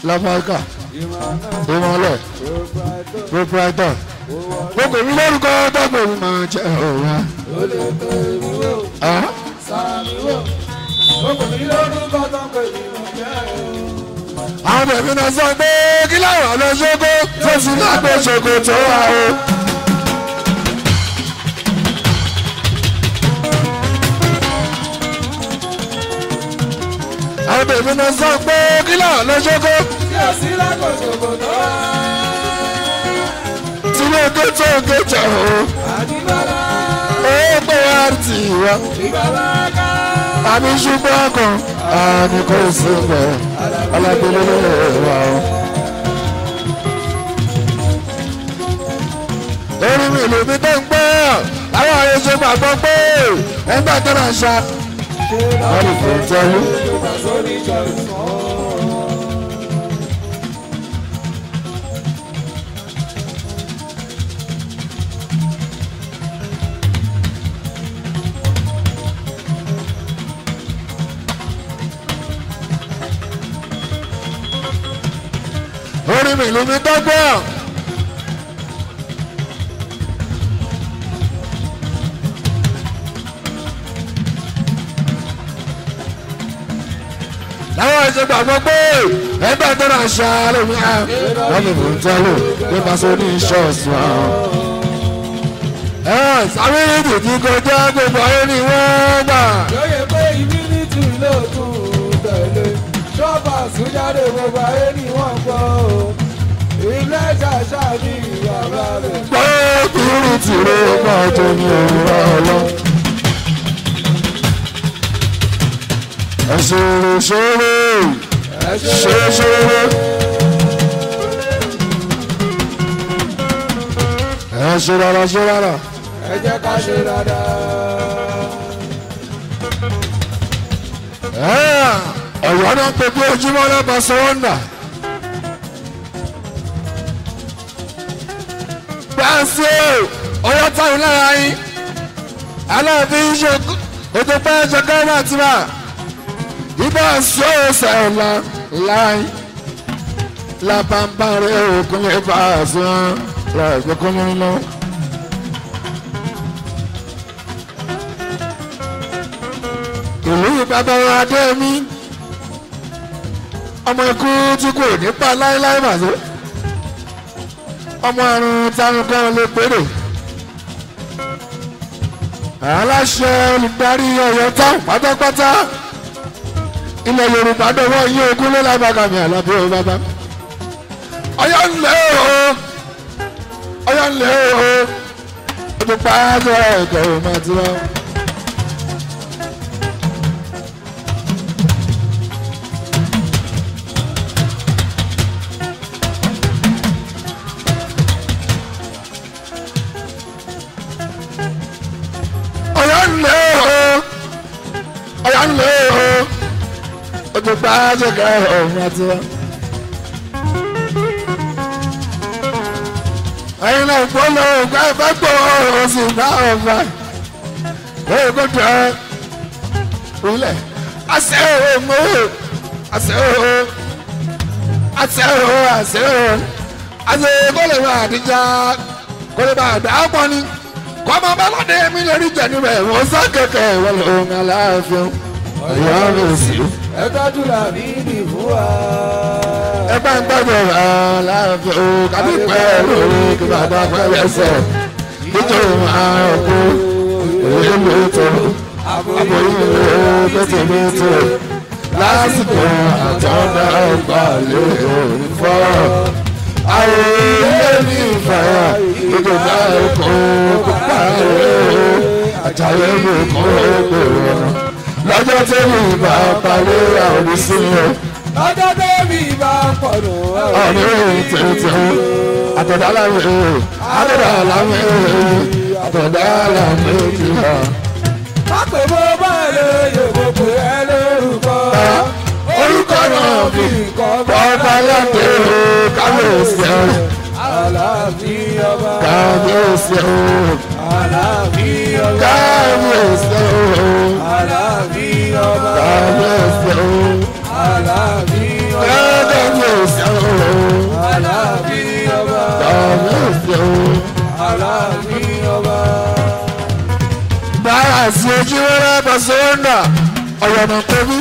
láfáàkà ìmọ̀nà ìmọ̀lẹ̀ proprietor proprietor gbogbo mi lórúkọ tọ́gbọ̀n mi máa jẹ́ ọ̀rá. ó lè tó èmi wò sàmì wò gbogbo mi lórúkọ tó ń pè mí mọ̀ jẹ́ o. àwọn bẹ̀rẹ̀ náà sọ pé kí láwọn lọ ṣókó tó sì lágbó ṣòkò tó wà o. àwọn bẹ̀rẹ̀ náà sọ pé kí láwọn lọ ṣókó tí o sí lákòókò tó wá. tí ló ké tó ké jẹ o. àdìbọ́lá ó pé wá tì wá. ìbàbá ká. àmì ṣùgbọ́n kan àmì kò sí bẹ̀ alágbélé lè wà o. lórí mi ìlú mi tó ń gbọ́ àwọn àyè ṣe gbàgbọ́ pé ẹgbẹ́ tó náà ṣá. wọ́n lè fẹ́ tẹ́lú. sórí ìjọsìn. lórí mi ìlú mi tó gbọ́. láwọn ẹ̀ṣẹ̀ gbàgbọ́ pé ẹgbẹ́ tó náà ṣá lómi à wọ́n lè fún tẹ́lẹ̀ nípa sóní ṣọ́ọ̀ṣì wọn. ẹ sábẹ́rẹ́dì tí kọjá gbogbo ayé ni wọ́n gbà. lóye pé ìmínítì ló tún tẹ̀lé ṣọ́ọ̀bà súnjáde gbogbo ayé ni wọ́n gbọ́ o ilé ṣàṣà ní ìyàrá rẹ̀. pé kúrú tìró máa tó ní òwúrọ̀ ọlọ́. ẹ̀ṣòro ṣòro ṣòro ṣòro. ẹ ṣe rárá ṣe rárá. ẹ jẹ́ ká ṣe dáadáa. ọ̀yọ́ náà pé bí ojúmọ́ náà bá sọ wọ́n dà. Gbàǹsì ọ̀yọ́ táwọn lára yín. Aláàfin ṣe ètò pẹ́ ṣe gánà tìrà. Ibà sí ọ̀sẹ̀ ọ̀la láyé. Lábàbàrẹ̀ òkun lè bá a sọ wọn. Láìpẹ́ kọ́ lórí lọ. Ìlú bàbá wa dé mi ọmọ ikú tí kò ní pa láéláé màdó ọmọ àrùn táwọn kan lè péré aláṣẹ olùdarí Ọ̀yọ́ táwọn pátápátá ilẹ̀ Yorùbá dọwọ́ yí ogún ló lábàgàmì àlàbí o bàbá Ọ̀yọ́ ńlẹ̀ o Ọ̀yọ́ ńlẹ̀ o ojú pàṣẹ ẹ̀kọ́ ò máa ti wá. Ọ̀yọ́ ńlẹ̀ o Ọ̀yọ́ ńlẹ̀ o ojú pàṣẹ ẹ̀kọ́ ò máa ti wá. ẹyin náà gbọ́dọ̀ ọ̀gá ẹ̀fẹ́ gbọ́ ọ̀rọ̀ sí ìgbà ọ̀fà ẹ̀yìn kò tẹ̀ ẹ́ wílẹ̀ àṣẹ ò mọ́ àṣẹ ò àṣẹ ò àṣẹ ò àṣẹ kò lè máa àdíjà kò lè máa dà á pọ̀ ni kọ́ ọmọ bá lọ́dẹ mi lórí jẹ̀ níbẹ̀ wọ́n sá kẹ̀kẹ́ wọlé ohun aláàfin ọ̀yọ́ rẹ̀ sí. ẹ tọ́jú làbí ìdì fún wa. ẹ bá ń gbọ́dọ̀ aláàfin o kàbí pẹ́ lórí kí bàbá pẹ́ lẹ́sẹ̀ nítorí máa kú èyí ló tó àbòyí ló tètè ló tó lásìkò àtọ́dá ọgbà lè fọ́ àwọn ilé ní ìfàyà ìdòdà ẹ̀kọ́ kópa rẹ̀ àjàyè mi kọ́ gbèrò lọ́jọ́ tí mi bá parí àwọn ìsinmi ọjọ́ tẹ́mi bá pọ̀ nù. ọ̀rẹ́ tètè àtọ̀dá láwẹ̀ àtọ̀dá láwẹ̀ àtọ̀dá láwẹ̀ jìnnà. má pè mọ́ báyìí yòókù pé ẹ lórúkọ. orúkọ náà fi bọ́ọ̀bá láti kábíyèsí ẹ̀ Aláàfin ọba. kábíyèsí ẹ̀ Aláàfin ọba. kábíyèsí ẹ̀ Aláàfin ọba. kábíyèsí ẹ̀ Aláàfin ọba. kábíyèsí sọ́nà ọ̀yọ̀nà tóbi.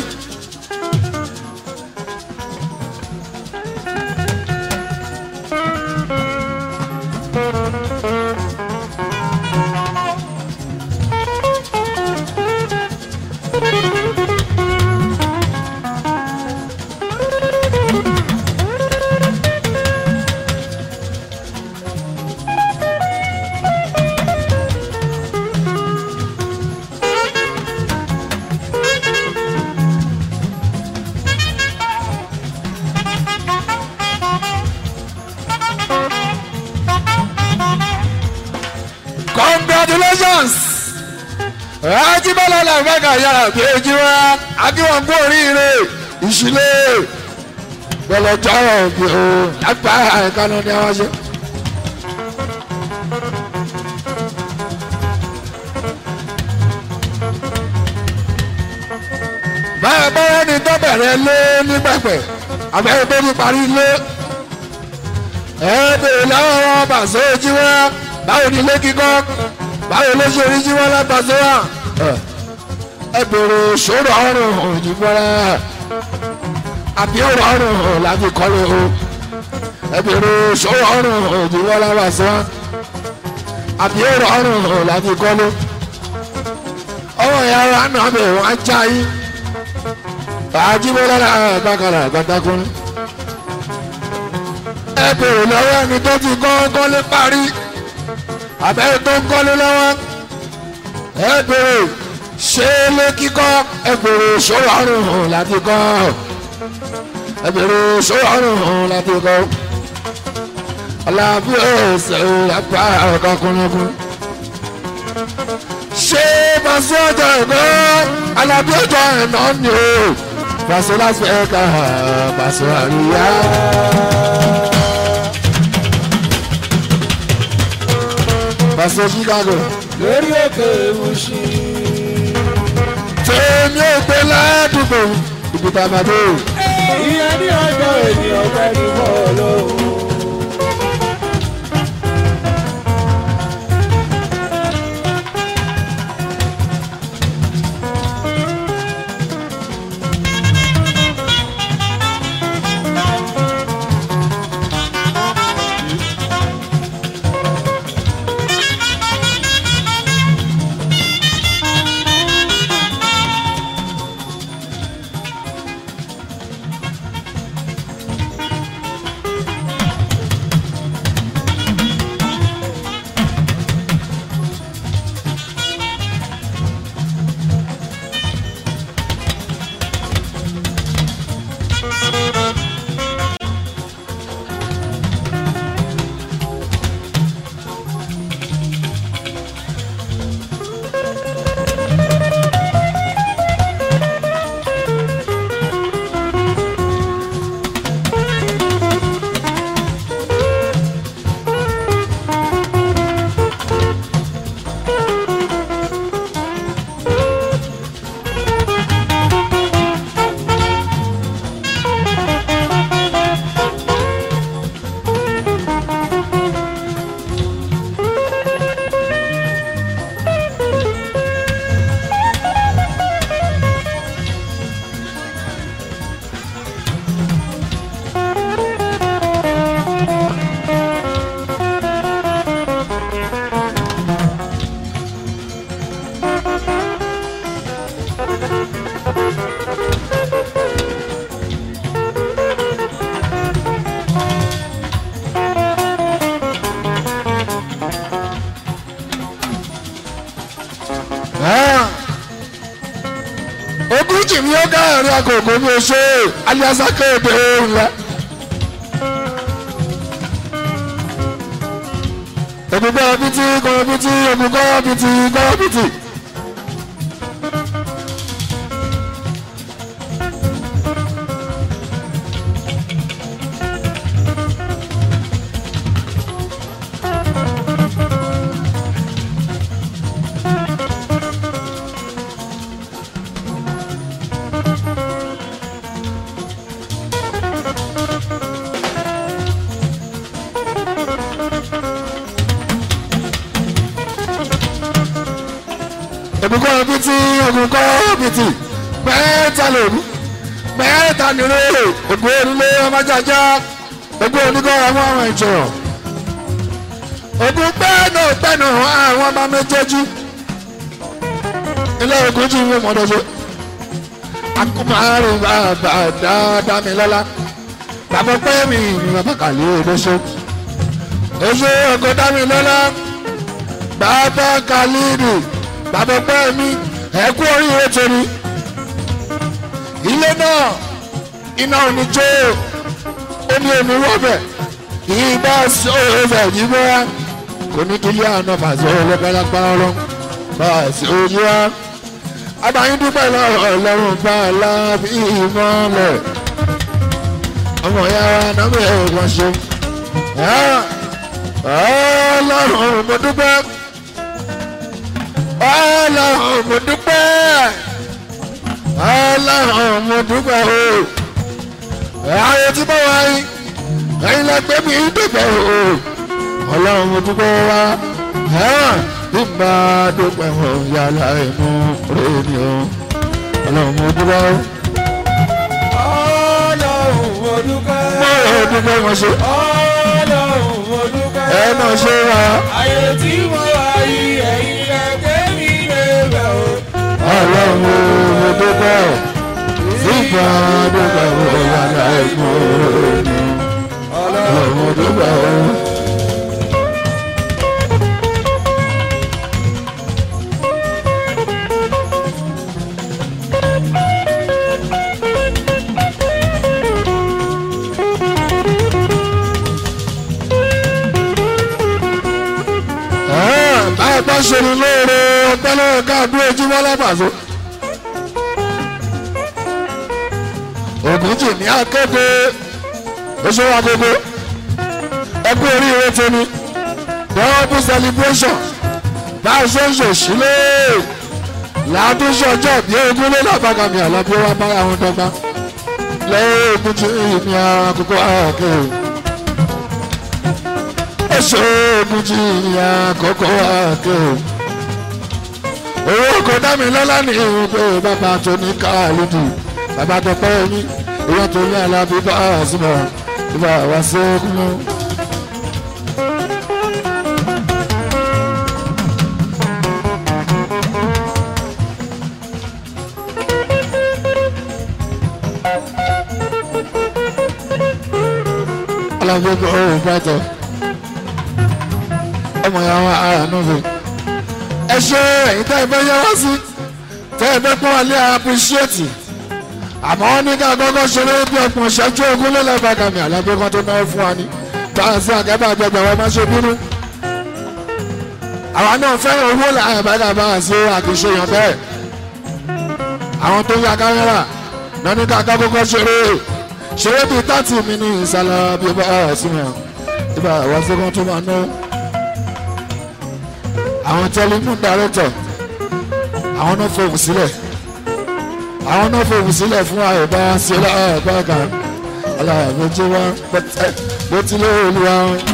congratulations ajibala làbẹ́ka yàrá bí ojú wa akíwọ̀n kú oríire ìṣílẹ̀ gbọlọjọ́ bí o lápá àìkánu ni wọ́n ṣe. báyọ̀ báyọ̀ ni tó bẹ̀rẹ̀ lé nígbàgbẹ́ àbẹ̀rẹ̀ tó ti parí lé ẹ bèrè lọ́wọ́ wọn bàṣẹ ojú wa báwo ni ilé kíkọ́ báwo ló ṣe rí jí wọn látàṣẹ wa ẹ bèrè ṣòro ọrùn òyìnbọra àbí ọrùn ọrùn láti kọ́lé o ẹ bèrè ṣòro ọrùn òyìnbọra bàṣẹ wa àbí ọrùn ọrùn láti kọ́lé ọwọ́ ìyá ara náà bẹ̀ wọ́n á já yín àjíbọ́lá àgbàkàrà àgbàdàkùnrin ẹ bèrè lọ́wọ́ ẹni tó ti kọ́ kọ́lé parí àbẹ́rẹ́ tó ń kọ́lé lọ́wọ́ ẹ bèrè ṣé lé kíkọ́ ẹ bèrè ṣòro ọrùn hàn láti kọ́ ẹ bèrè ṣòro ọrùn hàn láti kọ́ aláàbí ẹsẹ̀ apá ọ̀kọ̀kùnrin ṣé pàṣẹ ọjọ́ ẹ̀kọ́ alábí ọjọ́ ẹ̀nà ni o pàṣẹ láti ẹ̀ka pàṣẹ àríyá. pàṣẹ chicago lórí òkè ìwúṣí. tèmi ò gbé ládùúgbò ìbùdó àmàdé ìyẹn ní ọjọ́ ènìyàn fẹ́ ní bọ́ọ̀lù. ogúnjì mi ó káàrin agogo mi ò ṣe aliasa kéde ńlá. ògùnkọ́ bìtì kọ́ bìtì ògùnkọ́ bìtì kọ́ bìtì. ogun kọ́ bìtì ogun kọ́ bìtì mẹ́ta lòdù mẹ́ta nìrè ogun onílé ọmọjàjà ogun oníkọ́ àwọn àwọn ìjọ̀rọ̀ ogun pẹ́ẹ́nù pẹ́ẹ́nù àwọn ọmọ méjèèjì ilé ogun jí ìwé mọ́tọ́jọ́ akumaru bàbá dáadáa mi lọ́la bàbá pẹ́ mi ni bàbá kàlẹ́ olóṣó oṣó ọkọ̀ dá mi lọ́la bàbá kàlídì bàbá pẹ́ mi ẹ̀kú oríire torí ilé náà iná ò ní jó omi omi wọ́bẹ̀ ìbá sọ̀rọ̀ yìí bọ́ra kò ní kí ilé àná fàṣọ ọlọ́pàá ọlọ́ bá a sì ojú wa abayin dúpẹ́ lọ́rọ̀ ọlọ́run bá a lábí ìmọ̀lẹ̀ ọmọ ya wa nàbẹ̀ ẹ̀wọ̀n ṣe ọlọ́run mo dúpẹ́ ọlọ́run mo dúpẹ́ ọlọ́run mo dúpẹ́ o ayé tí bá wá yín ẹ̀yin lẹ́gbẹ́ mi dúpẹ́ o ọlọ́run mo dúpẹ́ wá bí n bá dúpẹ́ wọn yàrá inú rẹ̀ ni o ọlọ́run mo dúpẹ́ o. ọlọ́run mo dúpẹ́. mo ò dúpẹ́ wọn ṣe ọlọ́run mo dúpẹ́. ẹ náà ṣe wá ayé tí mo wá yìí ẹ̀yin lẹ́gbẹ́ mi lè bẹ̀ o. ọlọ́run mo dúpẹ́ o. bí n bá dúpẹ́ wọn yàrá inú rẹ̀ ni o ọlọ́run mo dúpẹ́ o. báyìí bá ṣe ní lóore ọpẹ́ lọ́wọ́ káàdúrà ojúmọ́ lábàzó. ògùnjì ní akéde oṣù agogo ẹkú oríire tóní double celebration bá a ṣe ń ṣòṣìlẹ̀ làádúnṣe ọjọ́ bí ogún lé lábàgàmì àlọ́bí wa bára wọn dọ́gba lẹ́yìn ògùnjì ní àkókò àkèrè ṣoògùn jí àkókò àkè owó kò dá mi lọ́lá ní pé bàbá tó ní káàlùdù bàbá tó pẹ́ yín èèyàn tó ní alábí bá a súnmọ́ ìbá wa sókun mọ́. alábí kò ó bàtọ̀ ọmọ ya wa ara nù fi. ẹ ṣe ẹ̀yin tẹ́ ẹ fẹ́ yẹ wá sí tẹ́ ẹ fẹ́ pọ́n wá lé apíṣíẹ́tì àmọ́ wọ́n ní ká kọ́kọ́ ṣeré bí ọgbọ̀n ṣẹ́jú ogún lé lẹ́bàgàmì àlábẹ́ kan tó náwó fún wa ní tàǹsí àgẹ́bà àgbẹ̀gbẹ̀ wọn máa ṣe bínú. àwa náà fẹ́ràn owó làwọn ìbàdàn bá wà sí àkíṣe yàn bẹ́ẹ̀. àwọn tó ń ya kámẹ́rà náà ní ká kọ́kọ́ ṣeré ṣeré bíi tààtì mi ní ìsàlẹ̀ bí bá wà sí wọn ìbá wà sí kan tó máa náwó àwọn telephone director àwọn náà fòwò sílẹ̀ àwọn náà fòwò sílẹ̀ fún àìbá sílẹ̀ àìbá kan aláàbójú wa bó ti lé olúwa.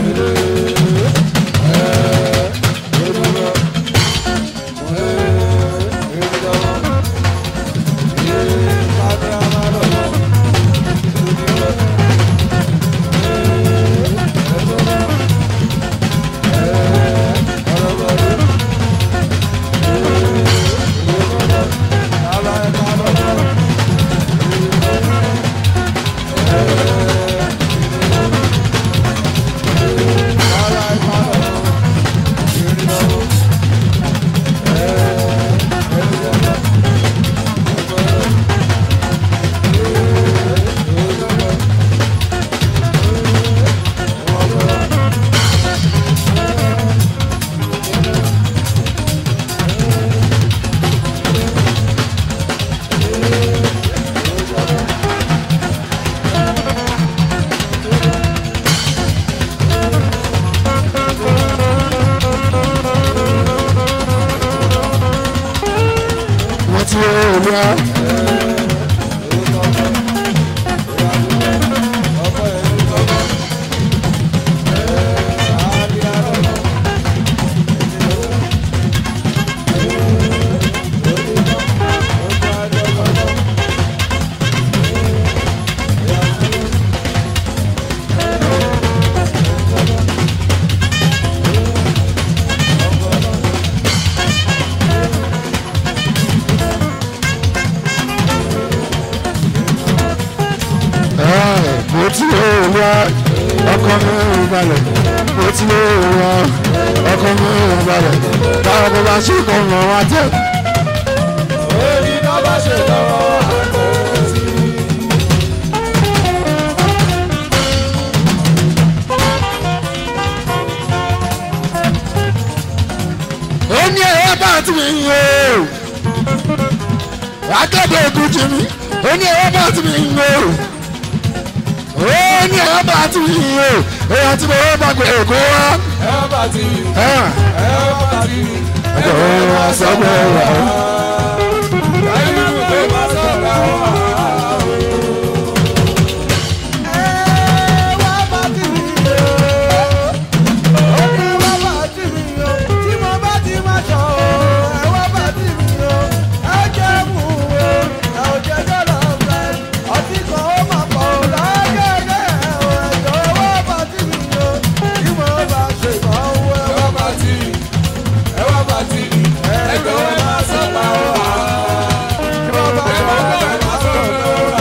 wọ́n ti rẹ̀ olúwa. máa ṣe kọ́ ọ̀nà wa tẹ̀. Èyí náà bá ṣe lọ́wọ́ àtẹ̀sí. ó ní ẹ̀rọ bá ti mi yìn o akẹ́kọ̀ọ́ ogun jí mi ó ní ẹ̀rọ bá ti mi yìn o ó ní ẹ̀rọ bá ti mi yìn o èèyàn tí mo wọ́n bá gbé èkó wá. Ẹ bá ti rí, ẹ̀ ẹ bá ti rí. ẹ̀jọ̀ wọn wá sọ́gbọ̀ wá. Dáìrú tó bá sọ̀rọ̀ wá. Ẹ wá bá ti rí o. Ó ní wá bá ti rí o. Tí mo bá ti máa sọ o. Ẹ wá bá ti rí o. Ẹ jẹ́ mú o. Ẹ ò jẹ́ jọ́lọ̀ fẹ́. Ọtí kan ó máa pọ̀ o. Lágẹ̀dẹ̀ o. Ẹ̀jọ̀ wá bá ti rí o. Tí mo bá ṣe ìmọ̀ owó ẹ wá bá ti rí. Ẹ wá bá ti rí. Ẹ̀jọ̀ ẹ máa sọ̀rọ̀ wá. Tí mo bá sọ̀rọ̀ ẹ máa sọ̀rọ̀ wá.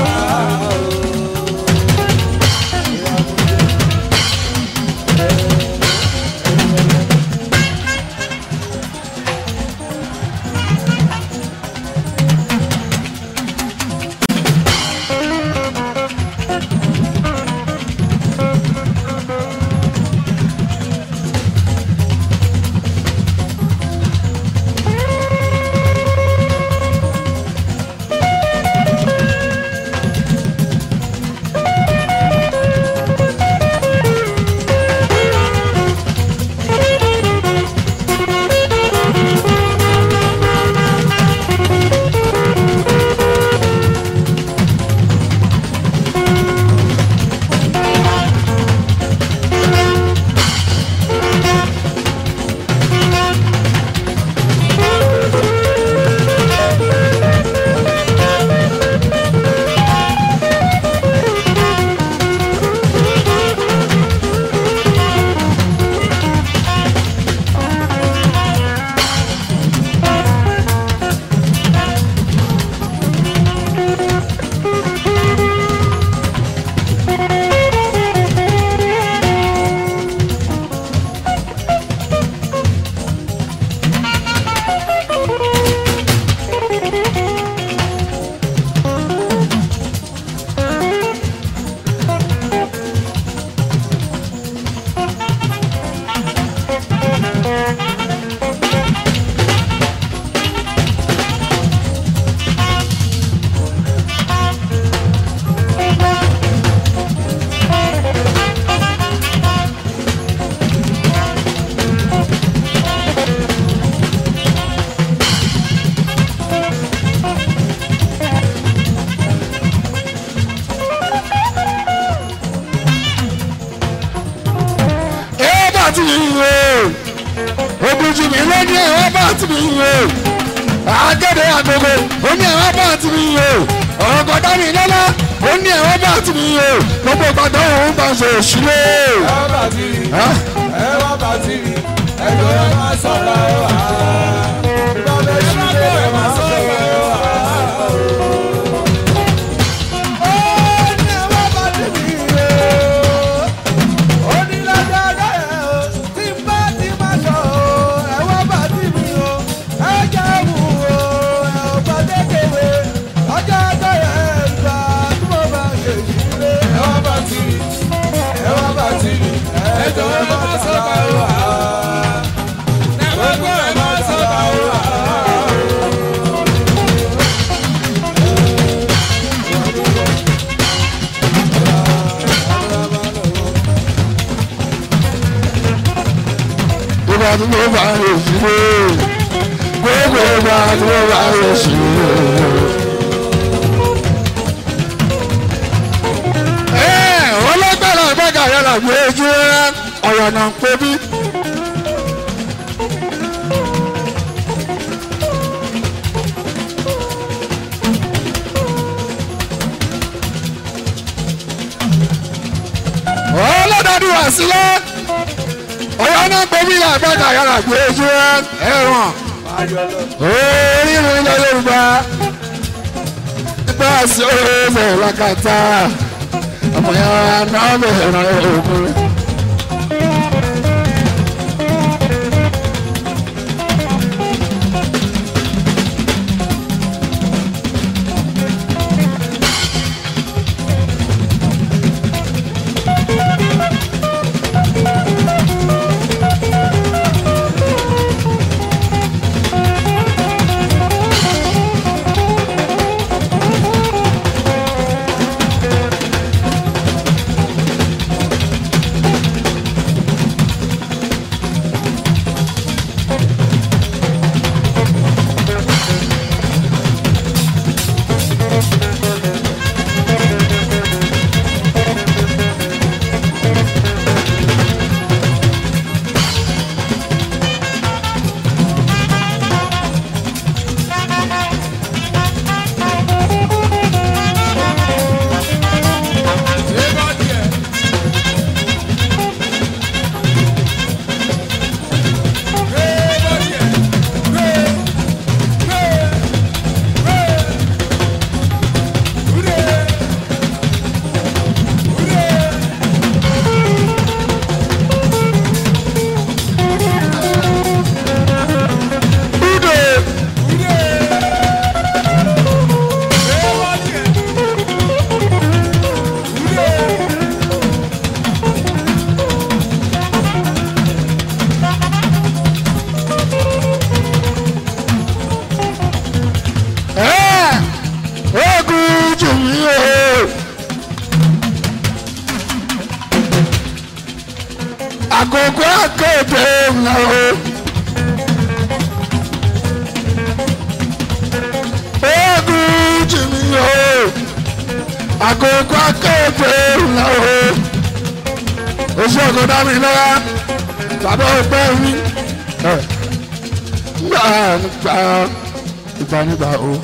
ẹ̀rọ bá ti mi yìn o ogun jí mi ló ní ẹ̀rọ bá ti mi yìn o agẹ́dẹ́ agogo ó ní ẹ̀rọ bá ti mi yìn o ọ̀rọ̀ kọ̀dá mi lọ́lá ó ní ẹ̀rọ bá ti mi yìn o gbogbo ìpàdé òun bá ṣe òṣìlẹ̀. Ẹ bá ti rí. ẹ wá bá ti rí ẹjọ́ ẹ máa sọ̀rọ̀ ẹ wá. Bàbá ìṣúlẹ̀ ẹ máa sọ̀rọ̀ ẹ wá. Ó ní ẹ wá bá ti rí o. Ó ní lágbára ẹ o. Tí n bá ti máa sọ o. Ẹ wá bá ti rí o. Ẹ jẹ́ wù o. Ẹ ò bá dékèwé. Ọjọ́ ọjọ́ yẹn gbà tí mo bá ṣe ìṣúlẹ̀. Ẹ wá bá ti rí ẹ wá bá ti rí ẹjọ́ ẹ máa sọ̀rọ̀ ẹ wá. Ẹ wá gbọ́ ẹ máa sọ̀rọ̀ ẹ wá. ìgbà tí mo bá rè sílẹ̀ gbogbo ìgbà tí mo bá rè sílẹ̀. ẹ wọ́n lọ́gbàrá ìbága yàrá gbé ojú rẹ ọ̀rọ̀ náà ń pè bí. ọlọ́dọọdún wá sílẹ̀ ọ̀yọ́ náà pé bí àgbàkà yàrá gbé ojú ẹ̀wọ̀n orírun ilẹ̀ yorùbá nípa sí ọ̀rẹ́ làkàtà ọmọ yàrá náà bẹ̀rẹ̀ òkun. akéde ńlá o. ogun jìnnì o àkókò akéde ńlá o. oṣù ọkọ dámì lọ́wọ́ bàbá ọgbẹ́ mi. gbà nígbà ìgbà nígbà o.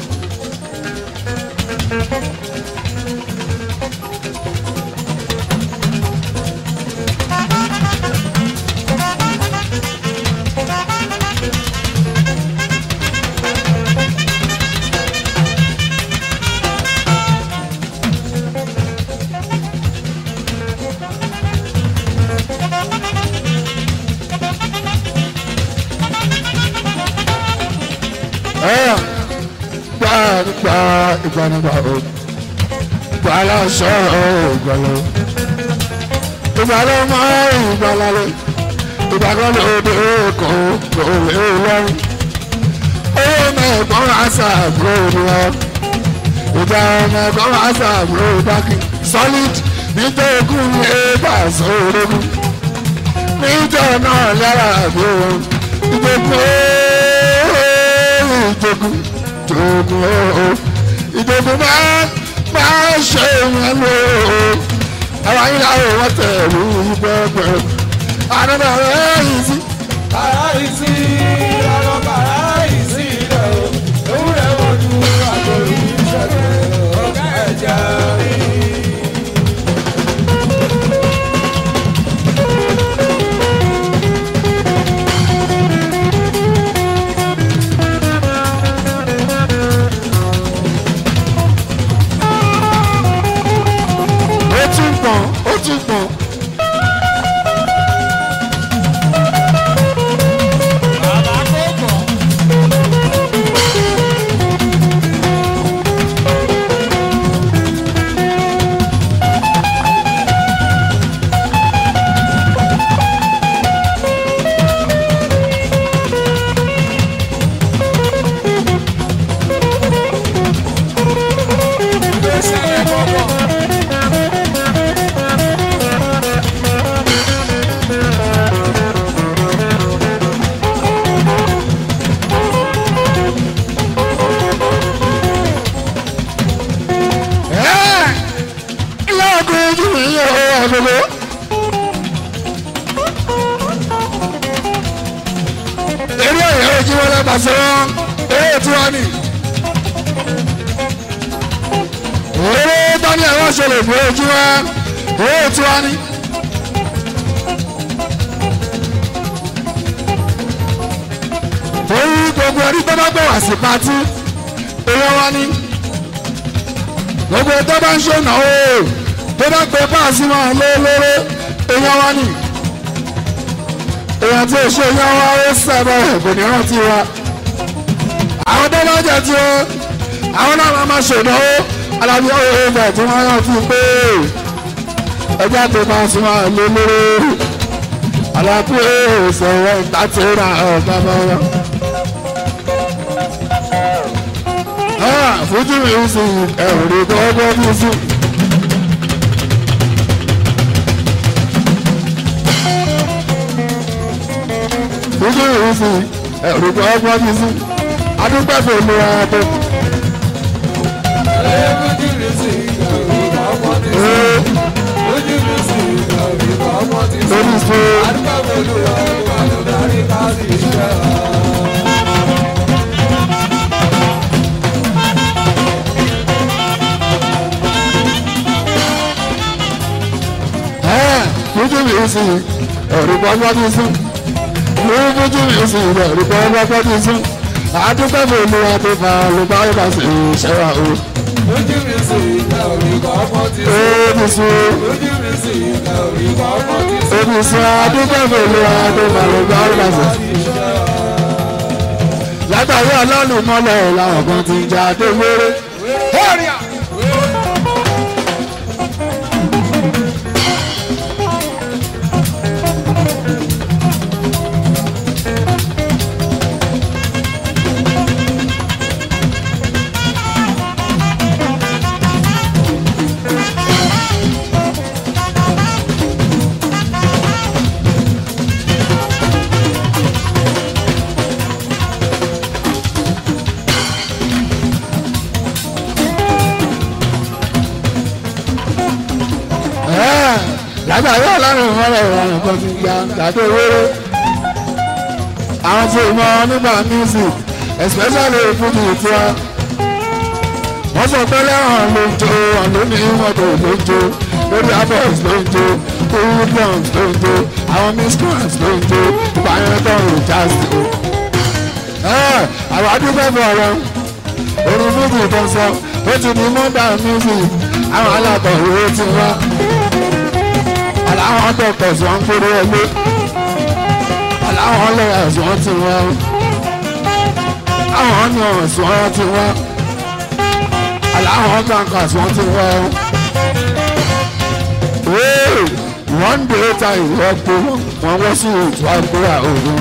ẹ gbà nígbà ìgbà nígbà o. gbà lọ́sọ̀ ìgbà lọ. ìgbà lọ mọ ìgbà lálẹ́. ìgbà kan ló dé kò kò lè lọ́rùn. owó mẹ́ẹ̀gbọ́n àṣà àbúrò ni wọ́n. ìjà mẹ́ẹ̀gbọ́n àṣà àbúrò dákì. solid nítorí ogún ní ẹ̀ẹ́dà sóòrógún. níjọ́ náà lára àbúrò ìgbòkó ìjogún jogun ooo ìjogún máa máa ṣe wọn lò ó àwọn ayé làwọn wọn tẹ̀lé ìgbẹ́gbẹ́ àdúrà rẹ̀ yìí sí. Kàráìsì ọ̀rọ̀ kàráìsì rẹ̀ o. Ewúrẹ́ wojú àgbòrí ìṣẹ̀lẹ̀ ọ̀gá ẹ̀jẹ̀ rí. ó tún pọ̀n ó tún pọ̀n. Bàbá kò kọ̀. Ìgbésẹ̀ yẹn kọ̀kọ̀. ẹ́ ilé ọkùnrin ojú mi yẹ ọ́ àgbègbè. eré ẹ̀yẹ́ ojú wọn lẹ́ba sí wọn eré tí wọ́n ní. eré tani ẹ̀wọ̀n ṣẹlẹ̀ fún ojú wọn eré tí wọ́n ní. torí gbogbo ẹni tó bá gbọ̀ wá sí patí eré wọn ní gbogbo tó bá ń ṣe náwó tó bá gbé páàsì máa lé lóró èèyàn wá ní èèyàn tí ò ṣe èèyàn wá ó sẹ́bẹ̀ kò ní rántí wa àwọn tó bá jẹ tí ó àwọn náà máa máa ṣènáwó alábí ọ̀rọ̀ ẹ̀fẹ̀ tí wọ́n yàn fún pé ẹjẹ́ tó máa sún máa lé lóró alábí ìṣòro ìtàtí ra ọ̀gá bá wọn. fojú mi ń sin ẹ̀rù rí gbọ́gbọ́ bí sí. fojú mi ń sin ẹ̀rù gbọ́gbọ́ bí sí. adúpẹ́ fún mi ara tó. Ojú mi sì ìgbà ọmọ ti sọ. Ojú mi sì ìgbà ọmọ ti sọ. lórí sí Adúgbò olúwa wà ló darí ká sí iṣẹ́. fojú mi ń sin ẹ̀rù gbọ́gbọ́ bí sí. fojú mi ń sin ẹ̀rù gbọ́gbọ́ bí sí. adúpẹ́ fún mi ara tó fa olùbáwọ̀ bá sì ṣẹ́wà o. Ojú mi sì ìgbà ọmọ ti sọ. ó ti sún. Ojú mi sì ìgbà ọmọ ti sọ. Èmi sọ adúgbò pẹ̀lú adó màlúù ọ̀rọ̀lọ́sẹ̀. Látàrí ọlọ́run mọ́lẹ̀ làwọn kan ti jà dé wéré. láàrin ìmọ̀lẹ̀ ìrọ̀rùn kan ti gba gàdé wéré àwọn tí ì mọ nígbà music especially fújì tiwa wọ́n sọ pé lẹ́wọ̀n ló ń jó ọ̀lú ní mọ́tò ló ń jó lórí abọ́s ló ń jó lórí drums ló ń jó àwọn miscreants ló ń jó ìpààyàn tó ń jazz tó. àwọn adúgbò fún ọ̀rọ̀ orin fújì tó ń sọ ó ti di modern music àwọn alákọ̀wé ti wá aláwọn doctors wọn ń kórè ẹgbẹ́ aláwọn lawyers wọn ti wá àwọn nurse wọn ti wá aláwọn bankers wọn ti wá one day ta ìwọ pé wọn wọ́n sí ìtura ìkúra òògùn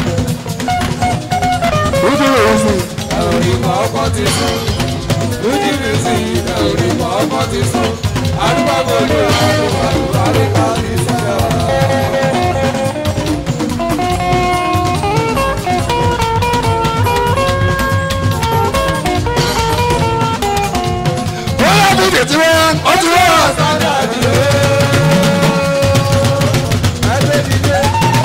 ojú rẹ̀ sí. Òrìmọ̀ ọkọ̀ ti sùn. Lójú mi sí ilẹ̀ òrìmọ̀ ọkọ̀ ti sùn. Àdúgbò gbòòlù àdúgbò àdúgbò àríkà ní sílẹ̀. wọ́n yà bí tètè wọ́n ó ti wọ́n. Sádà dìde. Ẹgbẹ́ dìde.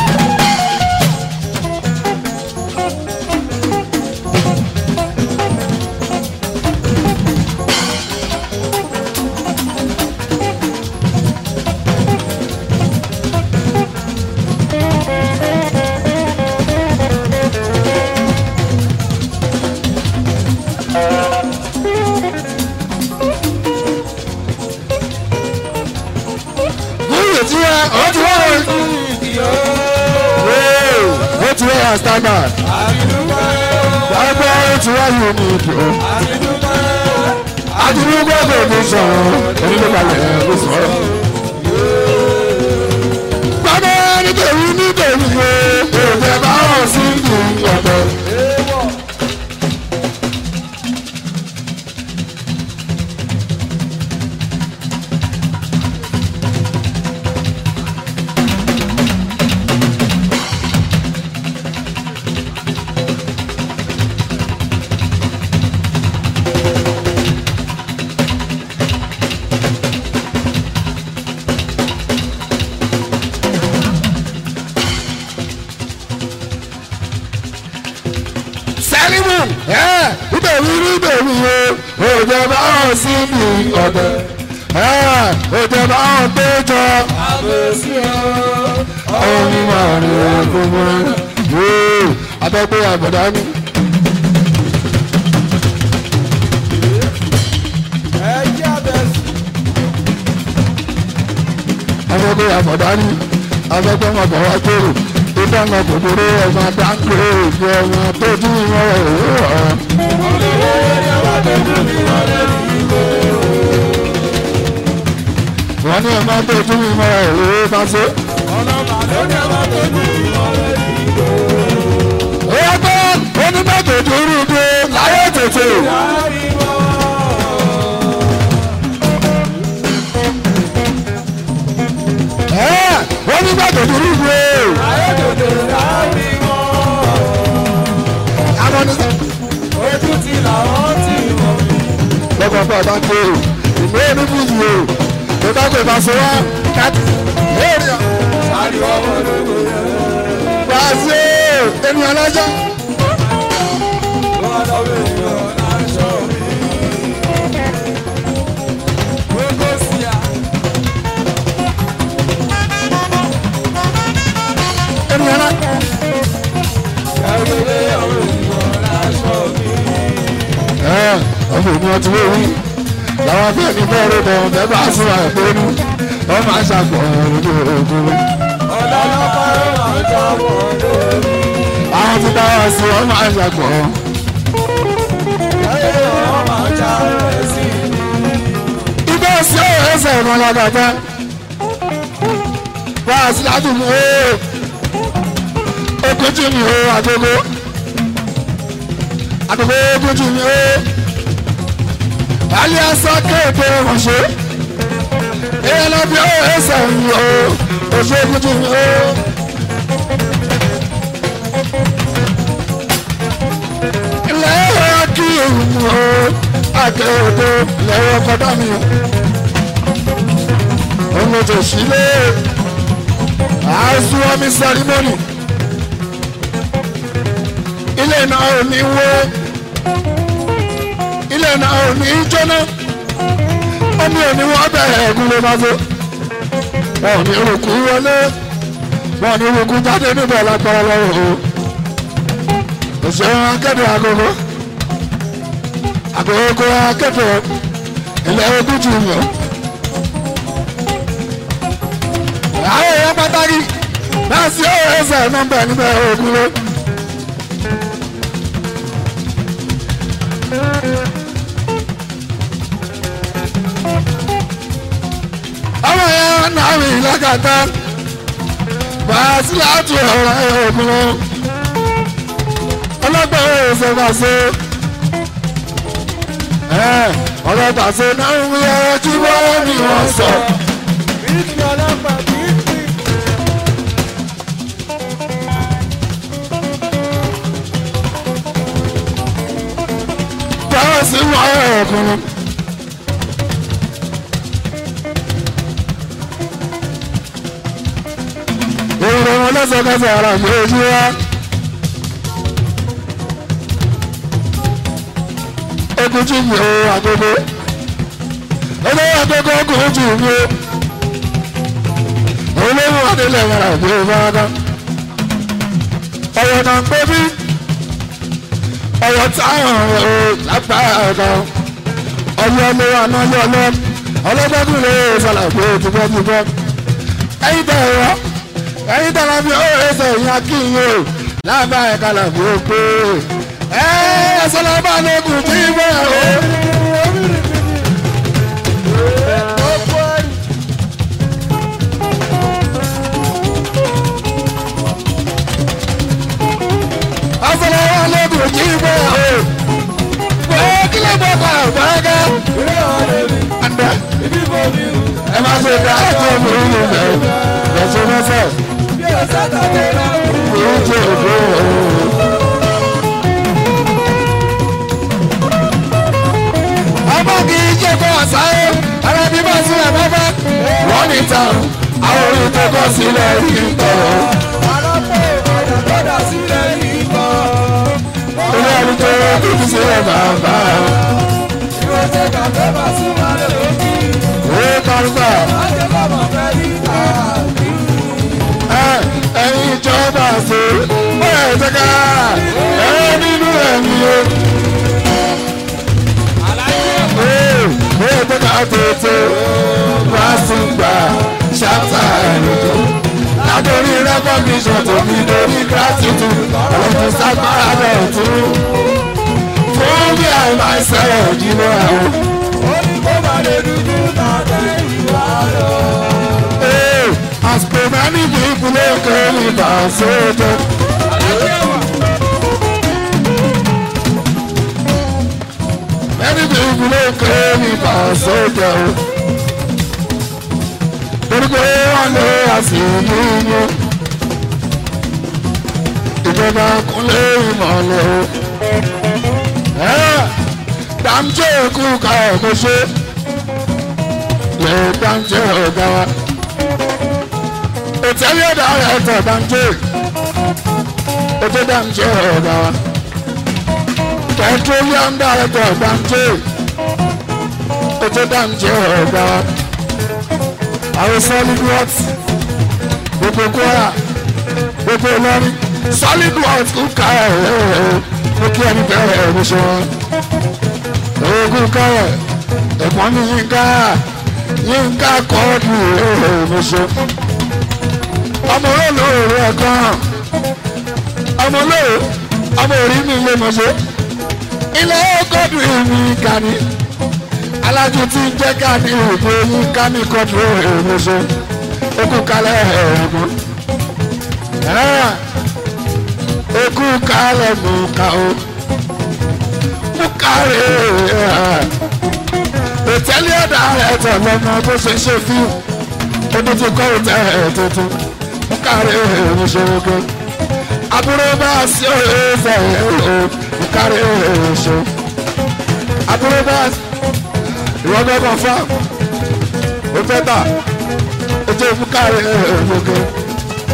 Bóyè tí wọ́n ó ti wọ́n. ó ti wọ́n standard. Àdúgbò. Gbàgbọ́ ó ti wọ́n unique o. Àdúgbò. Adúlúgbò kò ní sọ̀rọ̀ onílé-balẹ̀ ló sọ̀rọ̀. Gbàgbọ́ nítorí nítorí pé òjò bá wọ̀ sí ìlú ọ̀dọ́. Èèwọ̀. Sẹ́límù ẹ̀ nítorí nítorí o òjò bá wọ̀ sí ìlú ọ̀dọ́. Òjò bá wọ̀ péjọ. Àbẹ̀sí o. Ọ̀hún ni màá rí ẹ̀kọ́ mọ́. Abẹ́gbé àbọ̀dá ni. Ẹ̀jẹ̀ àbẹ̀sí. afẹ́fẹ́ àfọ̀dání afẹ́fẹ́ wọn bọ̀ wá kéré ìfẹ́ wọn kòkòrò ọmọ dáńgbé ìfẹ́ ọmọ tó dín wọn òwúrọ̀. wọ́n ní ọmọ tó dín wọn òwúrọ̀ bá ṣe. Ọ̀nà màlúù ọmọ tó ní ìmọ̀lẹ́ ìgbò. ó yẹ pé onímọ̀tò dúró dé láyé tètè. Àríwọ̀. ẹ́ onímọ̀tò dúró dé. Ayédèdè àríwọ̀. àwọn oníṣẹ́. Ojú ti làwọn ti mọ̀ mí. lọ́kọ̀ fún ọba tó o ìwé oníbùsùn o tó bá gbé ìbáṣọ wá káàtì lórí ọ̀. Àríwọ̀ ọmọdé yẹn. wàásù ènìyàn lọ́jọ́. Wọ́n lọ bẹ̀ yọ̀ láṣọ mi. Gbogbo sí à. ènìyàn lọ́jọ́. Ẹgbẹ́ yọ̀ láṣọ mi. ẹ ọmọ ènìyàn ti wé wí làwọn afẹ́ ní bẹ́ẹ̀rẹ̀ bọ̀ bẹ́ẹ̀ bá sùn àìpẹ́nu wọ́n máa ń ṣàpọ̀ lójú ogun. Ọ̀dọ́ lọ́pàá ló máa ń jábọ̀ lórí. àwọn ti dá wá sí wọ́n máa ń ṣàpọ̀. Ẹyẹ wọn máa ń já rẹ̀ sí i. ibẹ̀ sí ọ̀rọ̀ ẹsẹ̀ ìmọ̀ lágbàjá. wá sí ládùúgbò ó ogójì mi ó àdógó àdógó ogójì mi ó alẹ́ asá kéèké ránṣẹ́ èèyàn lọ bí ó ẹsẹ̀ mi ó oṣù ogójì mi ó. ilẹ̀ ẹ̀rọ kí èèyàn ó àkèrèdè lẹ́yìn ọkọ̀ dá mi ó. òun ló ti sílé àásùwọ́mí sẹ́rímọ́nì ilé náà ò ní wó ilé náà ò ní jóná omi ò ní wọ́n bẹ̀rẹ̀ ẹ̀gún ló máa tó wọn ò ní rúkú wọlé wọn ò ní rúkú jáde níbẹ̀ lágbára lọ́wọ́ o òṣèré akéde agogo agogo akéde ilẹ̀ ogún jù yàn. àwọn èèyàn pàtàkì náà sí ọ̀rẹ́sẹ̀ nọ́mbà níbẹ̀ ogun ló. ọmọ yẹn náà rìn lákàtà bàásìlá tún ọ̀rọ̀ ẹ̀ ogun ló. ọlọ́gbọ̀n ọ̀rẹ́sẹ̀ máa ṣe ọ̀rọ̀ tàṣe náà ń wí ẹ̀rọ tí wọ́n ní wọ́n sọ. Bíkì ọlọ́pàá bíkì. báwo sí wọ́n ọkùnrin. èrò wọn lẹ́sẹ̀kẹsẹ̀ ara mi ojú wa. ogun jù mí o àgógó olówó àgógó ogun jù mí o olówó adélẹ̀ mara mi ò bá dá. ọ̀rọ̀ náà ń gbé bí ọ̀rọ̀ táwọn ọ̀rọ̀ lágbára ọ̀dọ̀ ọ̀yọ́ ló wà náà yọ̀ lọ ọlọ́gbọ́dún lè ṣàlàyé tìbọ́tìbọ́ ẹ̀yin tẹ̀ ẹ̀rọ ẹ̀yin tẹ̀ láfi ó ẹsẹ̀ ìyá kí n yóò lábá ẹ̀ka làbí ó pé ẹ̀ ẹ̀sọ́ lọ́ba lókun tí ń bẹ̀ ó. ẹ̀sọ́ lọ́ba lókun tí ń bẹ̀ ó. pé kí ló bọ̀ pa àgbàgà. àndà ẹ máa ṣe ká ètò ìmúlò bẹ̀rẹ̀ lọ́sọ̀ mọ́sẹ̀ ìwé jẹ́ òbí òun. ọmọ kì í jẹ́ kó àṣàyè ara bí bá sílẹ̀ bábá wọ́n ní tàn àwọn orin tó kọ́ sílẹ̀ yìí ń tọ̀. ilé ẹni tó kí kí sílẹ̀ bàbá òwe kárúkà ẹ ẹ̀yin ìjọba ṣe ó yẹ ìjọba ẹ nínú ẹ̀mí o. Ó yẹ ìjọba tètè wá sí gbà ṣáàtà ẹ̀rọ̀jọ́. Látòrí rẹ́kọ̀gìṣọ̀ tó fi lórí gratitude ọ̀rọ̀ sápára náà tún. Fún bí àìmọ̀ ìṣẹ̀lẹ̀ ìdílé àwọn. Hey, as per many people they call me Basoto. Many people they call me Basoto. Orúkọ wọn lé àṣìlú yín. Ìjọba kúnlé ìmọ̀lẹ̀ o. Dàmjẹ́ kú ká ọ̀gbọ́n ṣe. Lè dàmjẹ́ ọ̀gá wa òtẹ́lẹ̀ ọ̀dà ẹ̀tọ́ dáńjẹ́ ètò dáńjẹ́ ọ̀gá wa petroleum director dáńjẹ́ ètò dáńjẹ́ ọ̀gá wa àwọn solid works gbogbo kwara gbogbo ìlọrin solid works kò ká ẹ̀ ẹ̀ mo kí ẹni bẹ̀rẹ̀ ẹ̀ mo ṣe wọn ogun kọ̀rọ̀ ẹ̀pọ́n mi yínká yínká kọ́ọ̀dù ẹ̀ mo ṣe ọmọ olóòrò ẹ̀kan ọmọ olóòrò ọmọ orí mi lè mọ̀ ṣe ilé kọ́dù mi kàní alájú tí ń jẹ́ kàní òkú yín kàní kọ́dù èrò ṣe okú kalẹ̀ ẹ̀rọ okú kalẹ̀ mú ká o mú kárẹ̀ òtẹ́lẹ̀ ọ̀dà rẹ̀ tọ̀ lọ́mọ bó ṣe ṣe fíìmù ó tún ti kọ́ òtẹ́ tuntun kárí ìṣòro àbúrò bá sí ẹsẹ̀ o kárí ìṣòro àbúrò bá ìwọ́gbẹ́ kan fún ó fẹ́ tà ó tó fún kárí ìṣòro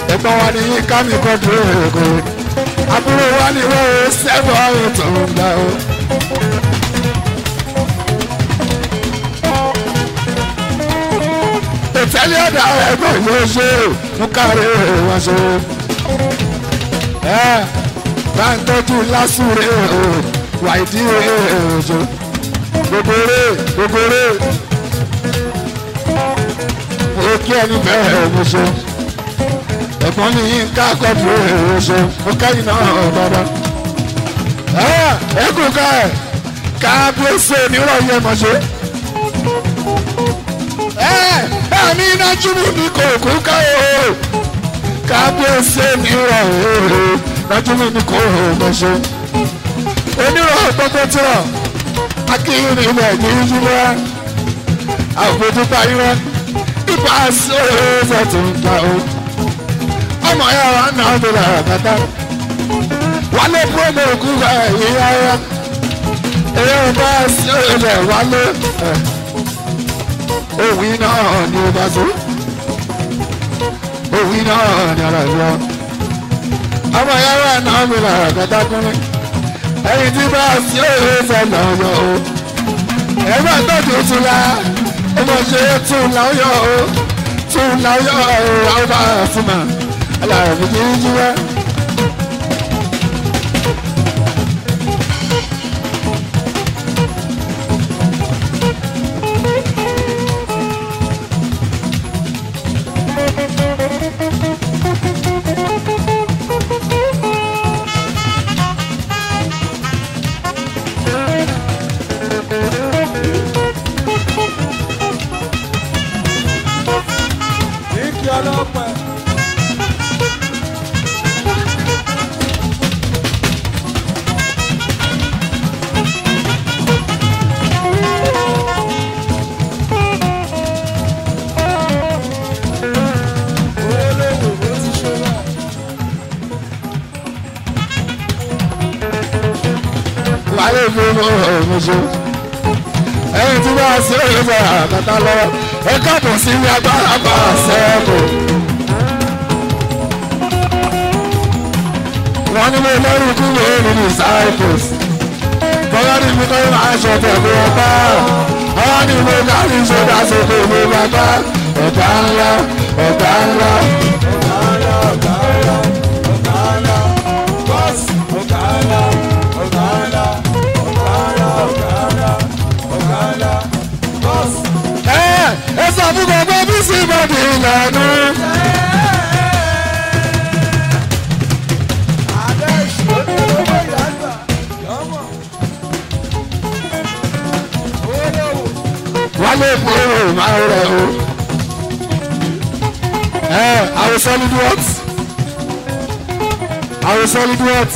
ẹ̀gbọ́n wa ní yín ká mi kọ́ dúró èkó àbúrò wa ní wọ́n sẹ́fọ̀ tó ń gbà ó. ìtẹ́lẹ̀ ọ̀dà ẹ̀gbọ́n yóò ṣe mú káre wọn ṣe. ẹ bá ń tọ́jú lásùrè o wàìdí òjò gogore gogore ó kí ẹni bẹ́ẹ̀ mo ṣe ẹ̀gbọ́n ní yín ká kọ́dù èrò ṣe ó kẹ́yìn náà dáadáa. ẹ kú ká ẹ ká bí ó ṣe nírọ̀ yẹ mọ̀ ṣe. ẹ ẹ̀mí iná júmù ní kò kú ká o ká bí ó ṣe nírọ̀ èrò nájúmù ní kò mọ̀ ṣe. onírọ̀ gbogbo tirọ̀ akíyìn ní ilẹ̀ ní yíyá àbójú parí wọn ipa sí ọ̀rẹ́ tó ń ta o ọmọ ya wa náà tó la kàtà wálé promo kú ká ìyá ya èyí ò bá sí ọ̀rẹ́ wálé òwì náà ni ó bá so òwì náà ni ara ìlú ọmọ ya wa náà tó la kàtà kúnlẹ̀ ẹyin tí bá sí ọ̀rẹ́ sẹ́ lọ́yọ̀ o ẹgbẹ́ tọ́jú tún la ọmọ ṣe tún láyọ̀ o tún láyọ̀ o àwọn bá fún ma aláàbò kì í jí wá. Ìkí ọlọ́pẹ́. Olówó ó ti ṣe bẹ́ẹ̀. wàhálà ìfowópamọ́ ọ̀hún ẹyin tí wọ́n á sí òye sọ àkàtà lọ́wọ́ ẹ káàbọ̀ sí ní agbára bá a sẹ́ẹ̀kù. wọ́n ní mo lẹ́rù kú mi ò ní disciples. bọ́lá ní mi kọ́ máa ṣe ọ̀tẹ̀ mi ọ̀pá. àwọn ní mo kárí ìṣòdà sókè mi bàbá. ọ̀gá ńlá ọ̀gá ńlá. Ọ̀gá ńlá, ọ̀gá ńlá, ọ̀gá ńlá, bọ́ọ̀sì, ọ̀gá ńlá, ọ̀gá ńlá, ọ̀gá ńlá, ọ̀gá ńlá, ọ̀gá ńlá, bọ́ọ̀sì. ẹ ẹ sọ fún gbogbo bí sí bọ́ọ̀dì ìlànà. Adé ìṣòro owó ìyàgbà, lọ́mọ. Olówó. wálé kúrò máa rẹ̀ o. ẹ àwọn solid what? àwọn solid what?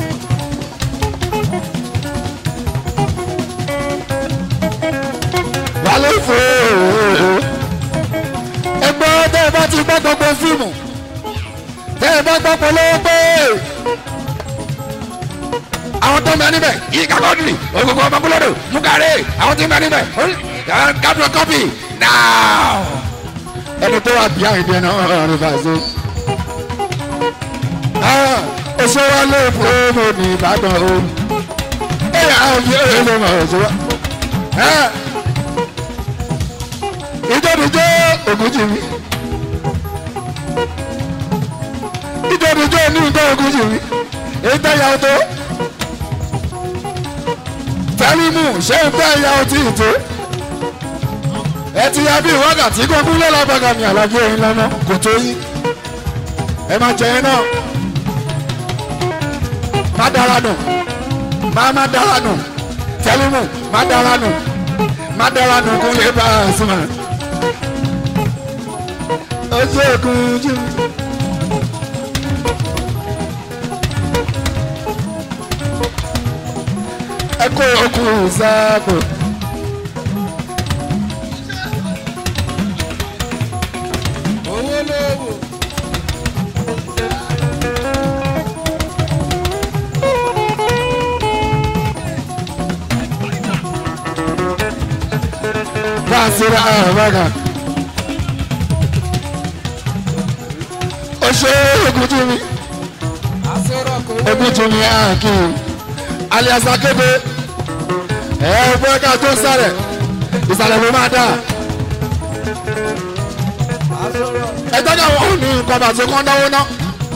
wálé fòó. ẹgbẹ́ tẹ́ ẹ bá ti gbọ́ gbogbo fíìmù tẹ́ ẹ bá gbọ́ polówó pé àwọn tó ń bẹ níbẹ̀ yìí kakọ́dìrì ògùnkùn ọmọkúlódò mugare àwọn tó ń bẹ níbẹ̀ kápẹ́ kọ́pì náà. ẹni tó wà bíi àìdè náà rẹ̀ fàṣẹ. oṣù wa lè fún ọmọ ní ìbàdàn o. ẹ̀yà àwọn fi èrè ló mọ̀ oṣù wa. ìjọ́dúnjọ́ ògùnjì mi. ìjọ́dúnjọ́ ní ìjọ́ ògùnjì mi. èyí tẹ́ yàwó tó tẹ́límù ṣé ń tẹ́ ìyá ọtí ìtó ẹ ti ya bí wákàtí gbogbo lọ́lọ́bàgà ní àlàjì ẹ̀yìn lọ́nà kò tó yí ẹ máa jẹ ẹ náà má dára nù má má dára nù tẹ́límù má dára nù má dára nù kó lè bá a sùn mọ́ ojú òkun jù. ẹ kó okùn sáàpò. Owó lówó. Basira Abaga. ó ṣe ogun tún mi àsọ̀rọ̀ kò ogun tún mi àkì alias akéde ẹ fẹ́ ká tó sálẹ̀ ìsàlẹ̀ ló máa dà àsọ̀rọ̀ ẹ tọ́jú àwọn òní nǹkan bàtí kan dáwọ́ ná.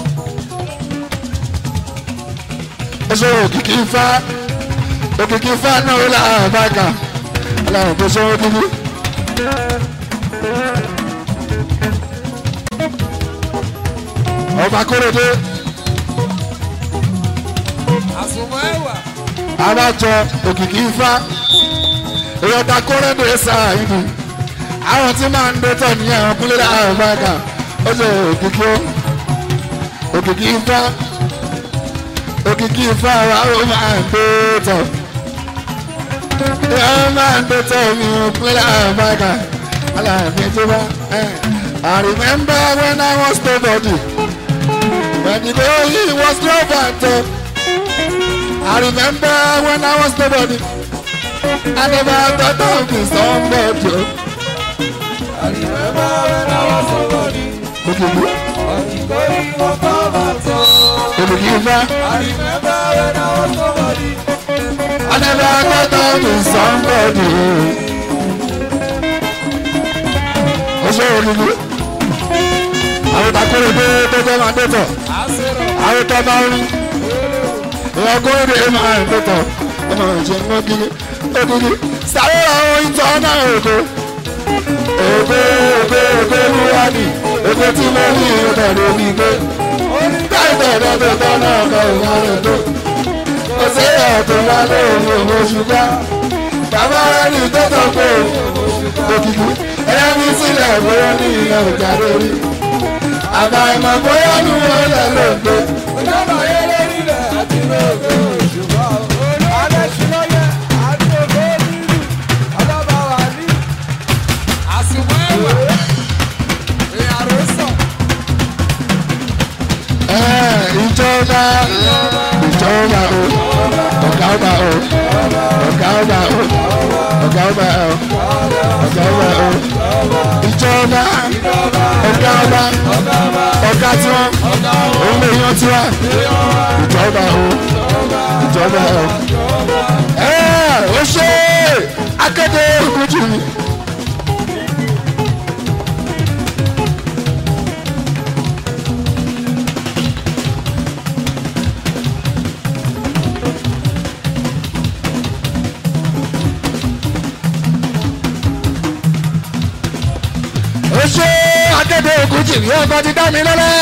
ó ṣe òkìkí ifá òkìkí ifá náà ó là bàgà aláwọ̀ tó ṣe wọ́n kíkú. ọba kórèdé àsùnmọ̀ ẹ̀wà alájọ òkìkí ifá èèyàn ta kórèdé sáà ìlú àwọn tí máa ń dẹ́tọ̀ ní àwọn kúlẹ̀ láàrin bàgà ó ṣe òkìkí ó òkìkí ifá òkìkí ifá wa ó máa ń dẹ́tọ̀ ó máa ń dẹ́tọ̀ ní kúlẹ̀ láàrin bàgà aláàfin tó bá I remember when I was nobody when the day was no battle. I remember when I was nobody. I never thought of being somebody. àrìmẹ́bà when I was somebody Òkìkí ọ̀jìnkọ́ ìwọ̀n kọ́ máa tọ́. òkìkí ifá. àrìmẹ́bà when I was somebody I never thought of being somebody. Ó ṣe òkìkí. Àwọn ìtàkùrẹ̀ pé tó jẹ́ máa dẹ́tọ̀. àsọ̀rọ̀ Àwọn ìtọ́ bá rí. Ìwọ̀n kórè máa ń dẹ́tọ̀. Ọmọ ìṣe ń wọ́n kiri. Òkìkí. Sáré àwọn ìtọ́ náà òkò. Òkò òkò òkò wúwa ni. Òkò tí mo rí ìrọ̀lẹ́ lórí gbé. Táìtọ̀ lọ́dọ̀ tó náà kọ ìwà rẹ̀ tó. Kò sí ọ̀tún wá lóhùn òun ṣùgbọ́n. Bàbá rẹ̀ ní tó sọ pé òkìkí. Ẹyẹ mi sílẹ̀ bóyá ní ìyẹn ò jà lórí. Àbá ìmọ̀ bóyá ní wọ́n lẹ̀ ló ń gbé. ìjọba ayé lórí rẹ̀ àti lóògbé òṣùwọ̀n alẹ́ ṣílọ́yẹ àti ògbó nínú ọlọ́ba wà ní. àsùnmọ̀ ẹ̀wà èèyàn rò sàn. Ẹ, Ìjọba ìjọba o, ọ̀gá ọba o, ọ̀gá ọba o, ọ̀gá ọba o, ọ̀gá ọba o, ìjọba ọ̀gá ọba ọ̀gá tiwọn òun lè yan tiwa ìjọba o ìjọba o. Ẹ ó ṣe akéde ìkújù mi. ó ṣe akéde ìkújù mi ọkọ ti dá mi lọ́lẹ́.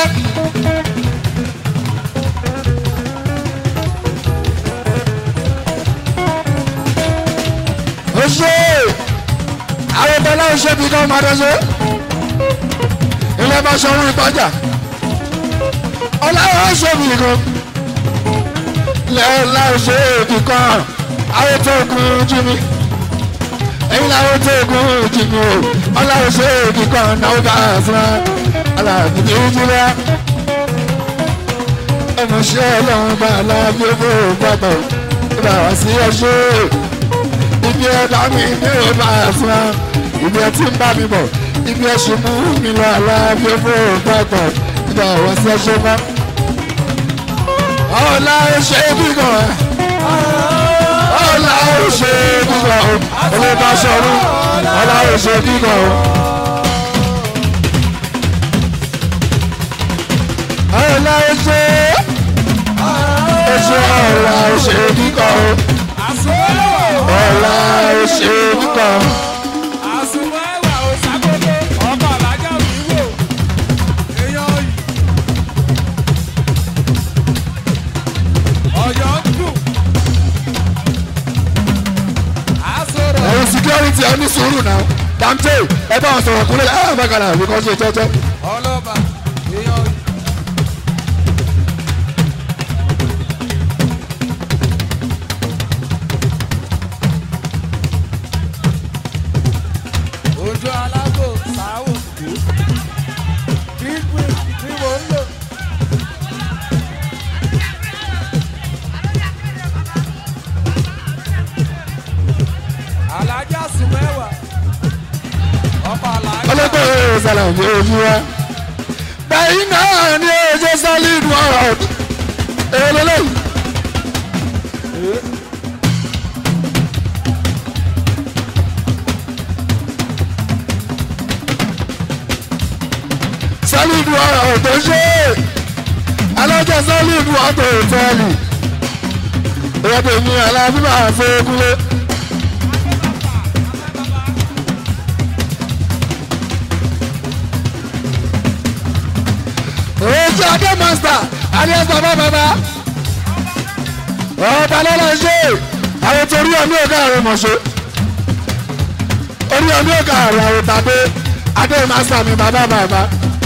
ó ṣe àwọn ọmọ náà ṣe bí káwọn máa dẹ́sẹ̀ ilé bá ṣe ohun ìpájà ọlọ́wọ́ ṣe bí kan lẹ́ẹ̀lá ṣe èdè kan àwọn tó kún jù mí ẹ̀yin làwọn tó kún jù mí o ọlọ́wọ́ ṣe èdè kan náà bá a fún wa aláàbí ní ìjìlá ẹnu ṣe ọlọ́run bá aláàbí ó fún òpapọ̀ ìbá wá sí ẹṣẹ́ ibi ẹ̀dá mi ní ọba ẹ̀fọn ibi ẹ̀ tí ń bá mi bọ̀ ibi ẹ̀ ṣe mú mi lọ aláàbí fún òpapọ̀ nígbà ọ̀wọ́ sí ẹṣẹ́ mọ́. ọ̀la ṣe bí gan ẹ̀ ọ̀la ṣe bí gan ẹ̀ olóba sọ̀rọ̀ ọ̀la ṣe bí gan ẹ̀. ọ̀la ṣe ẹṣẹ́ ọ̀la ṣe bí gan ẹ̀ àsùnmọ̀ ẹ̀wà ọ̀la ṣe bí gan ẹ̀. àsùnmọ̀ ẹ̀wà ò ṣàkóso ọkọ̀ alájà òwúwo èèyàn yìí. ọ̀yọ́ ń dùn. àsọ̀rọ̀ ẹ̀yin security ẹ ní sùúrù náà dante ẹ bá wọn sọ̀rọ̀ kúnlẹ̀ ẹ bá kàlà àbí kọ́ ṣe jẹ́jẹ́. ọlọ́ba èèyàn yìí. ojú alágbò sáwò gbígbé tí mò ń lò. alájà sùn mẹ́wàá ọkọ̀ alájà. ọlọ́gbọ́n ẹ̀rọ sàlà òbí ojú wa ẹ̀yin náà ní ojú solid world èlélẹ́yìn. solid world tó ṣe alájẹ solid world tó tẹ́lì ìrọ́pẹ̀ mi alábíbà fẹ́ẹ́kúlé. ojú adé master alias bàbá bàbá ọba lọ́la ṣe àwọn torí ọmọ ọ̀gá rẹ̀ mọ̀ ṣe orí ọmọ ọ̀gá rẹ̀ àwọn tàbí adé master mi bàbá bàbá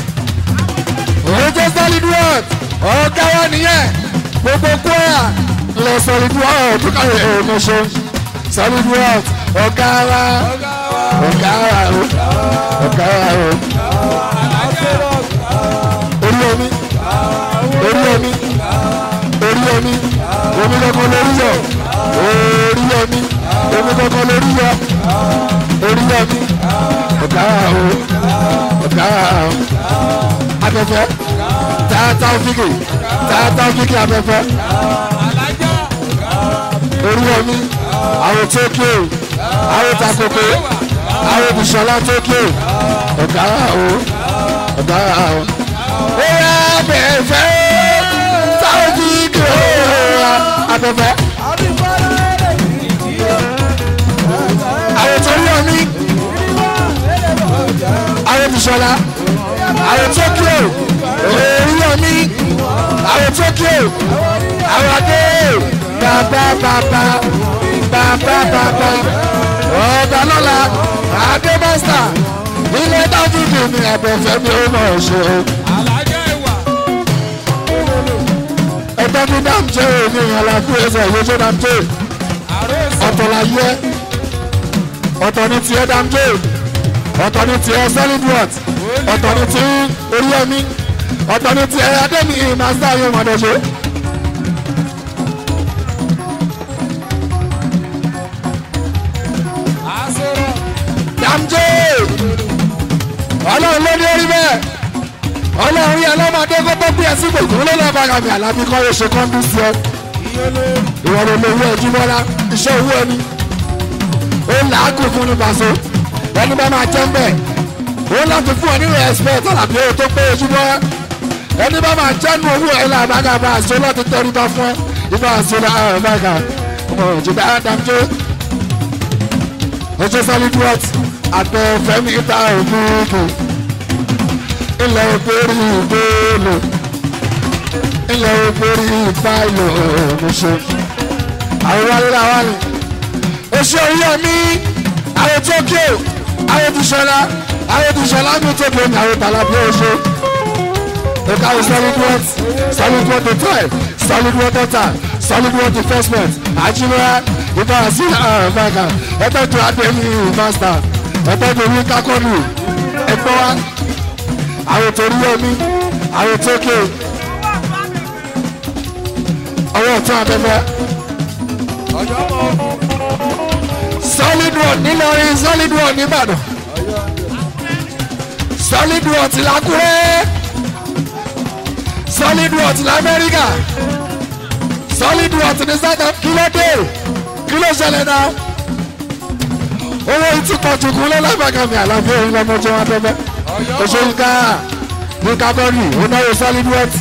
ojú solid world ọ̀gá wa nìyẹn gbogbo kwara lọ solid world tó kàwé ẹ̀ mọ̀ ṣe solid world ọ̀gá wa ọ̀gá wa ọ̀gá wa orí omi orí omi orí omi omi kankan lórí yọ orí omi omi kankan lórí yọ orí omi ọ̀gá o ọ̀gá o afẹ́fẹ́ tààtà òfìkì tààtà òfìkì afẹ́fẹ́ orí omi àwọn tókè àwọn takoko àwọn bùsọ̀lá tókè ọ̀gá o ọ̀gá o bóyá bẹ̀fẹ̀ sáwọ́dì kìlọ̀ abẹ́fẹ́. àwọn tó ń lọ ní àwọn bìṣọ́lá àwọn tó kí o òòrùn lọ ní àwọn tó kí o àwọn adé bàbá bàbá bàbá bàbá ọ̀gá lọ́la adé mọ́sítà ilé dáfídì ní abẹ́fẹ́ mi ó mọ̀ ṣe o. ẹgbẹ́ ní dáńtẹ́ òní àlàfo ẹsẹ̀ ìwéjọ́ dáńtẹ́ ọ̀tọ̀ la yẹ ọ̀tọ̀ ní tiẹ̀ dáńtẹ́ ọ̀tọ̀ ní tiẹ̀ solid worth ọ̀tọ̀ ní ti orí ẹ̀mí ọ̀tọ̀ ní tiẹ̀ adẹ́mi ìmásítà yóò mọ̀ dọ́ṣe. dáńtẹ́ ọlọ́run ló ní orí bẹ́ẹ̀ ọlọ́run rí ọlọ́mọdé kó tó bí ẹsìn gbòògùn ló lọ́ọ́ bá gàmì àlábí kọ́ ló ṣe kọ́ńdú sí ọ. ìwọ ló lówó ẹjú bọ́lá iṣẹ́ owó ẹni. ó làágùn fún ní pàṣẹ ẹni bá máa jẹ́ mbẹ́. ó láti fún ọ ní respect àlàbí owó tó pé ojú bọ́. ẹni bá máa jẹ́ nu owó ẹ̀ làbágà bá aṣọ láti tẹ́rí bá fún ẹ. ibà aṣọ làbágà ọmọ òjò bá dàmjó. ojú solid worth àtẹ fẹ́mi ìta òmùgùn ilẹ̀ ògbórí ìgbóòlò ilẹ̀ ògbórí ìbáìlò ọ̀nùṣe àwọn wálé làwọn ni oṣù oríyọmí àwọn tókè àwọn tìṣọlá àwọn tìṣọlá mi tókè ní àwọn tàlàbí oṣù ẹ̀ka àwọn solid worth solid worth the twelve solid worth the time solid worth the first month àjùmọ̀ ìbá sí àbága ẹgbẹ́ tó adé ní master ẹgbẹ́ tó ní kákọ́nù ẹgbẹ́ wa àwọn tó rí omi àwọn tó ké ọwọ́ ọ̀tún abẹ́fẹ́. solid road nílọrin solid road nìbàdàn solid road ti lákúrẹ́ solid road ti lamẹ́ríkà solid road ti ní south africa kí ló dé kí ló ṣẹlẹ̀ náà owó ìtúkọ̀tùkù lọ́lọ́gbàgàmì àlàfo òun lọ́mọdé wọn abẹ́fẹ́ òṣèlú ká ní kábọ́ọ̀lì onáwó solid wet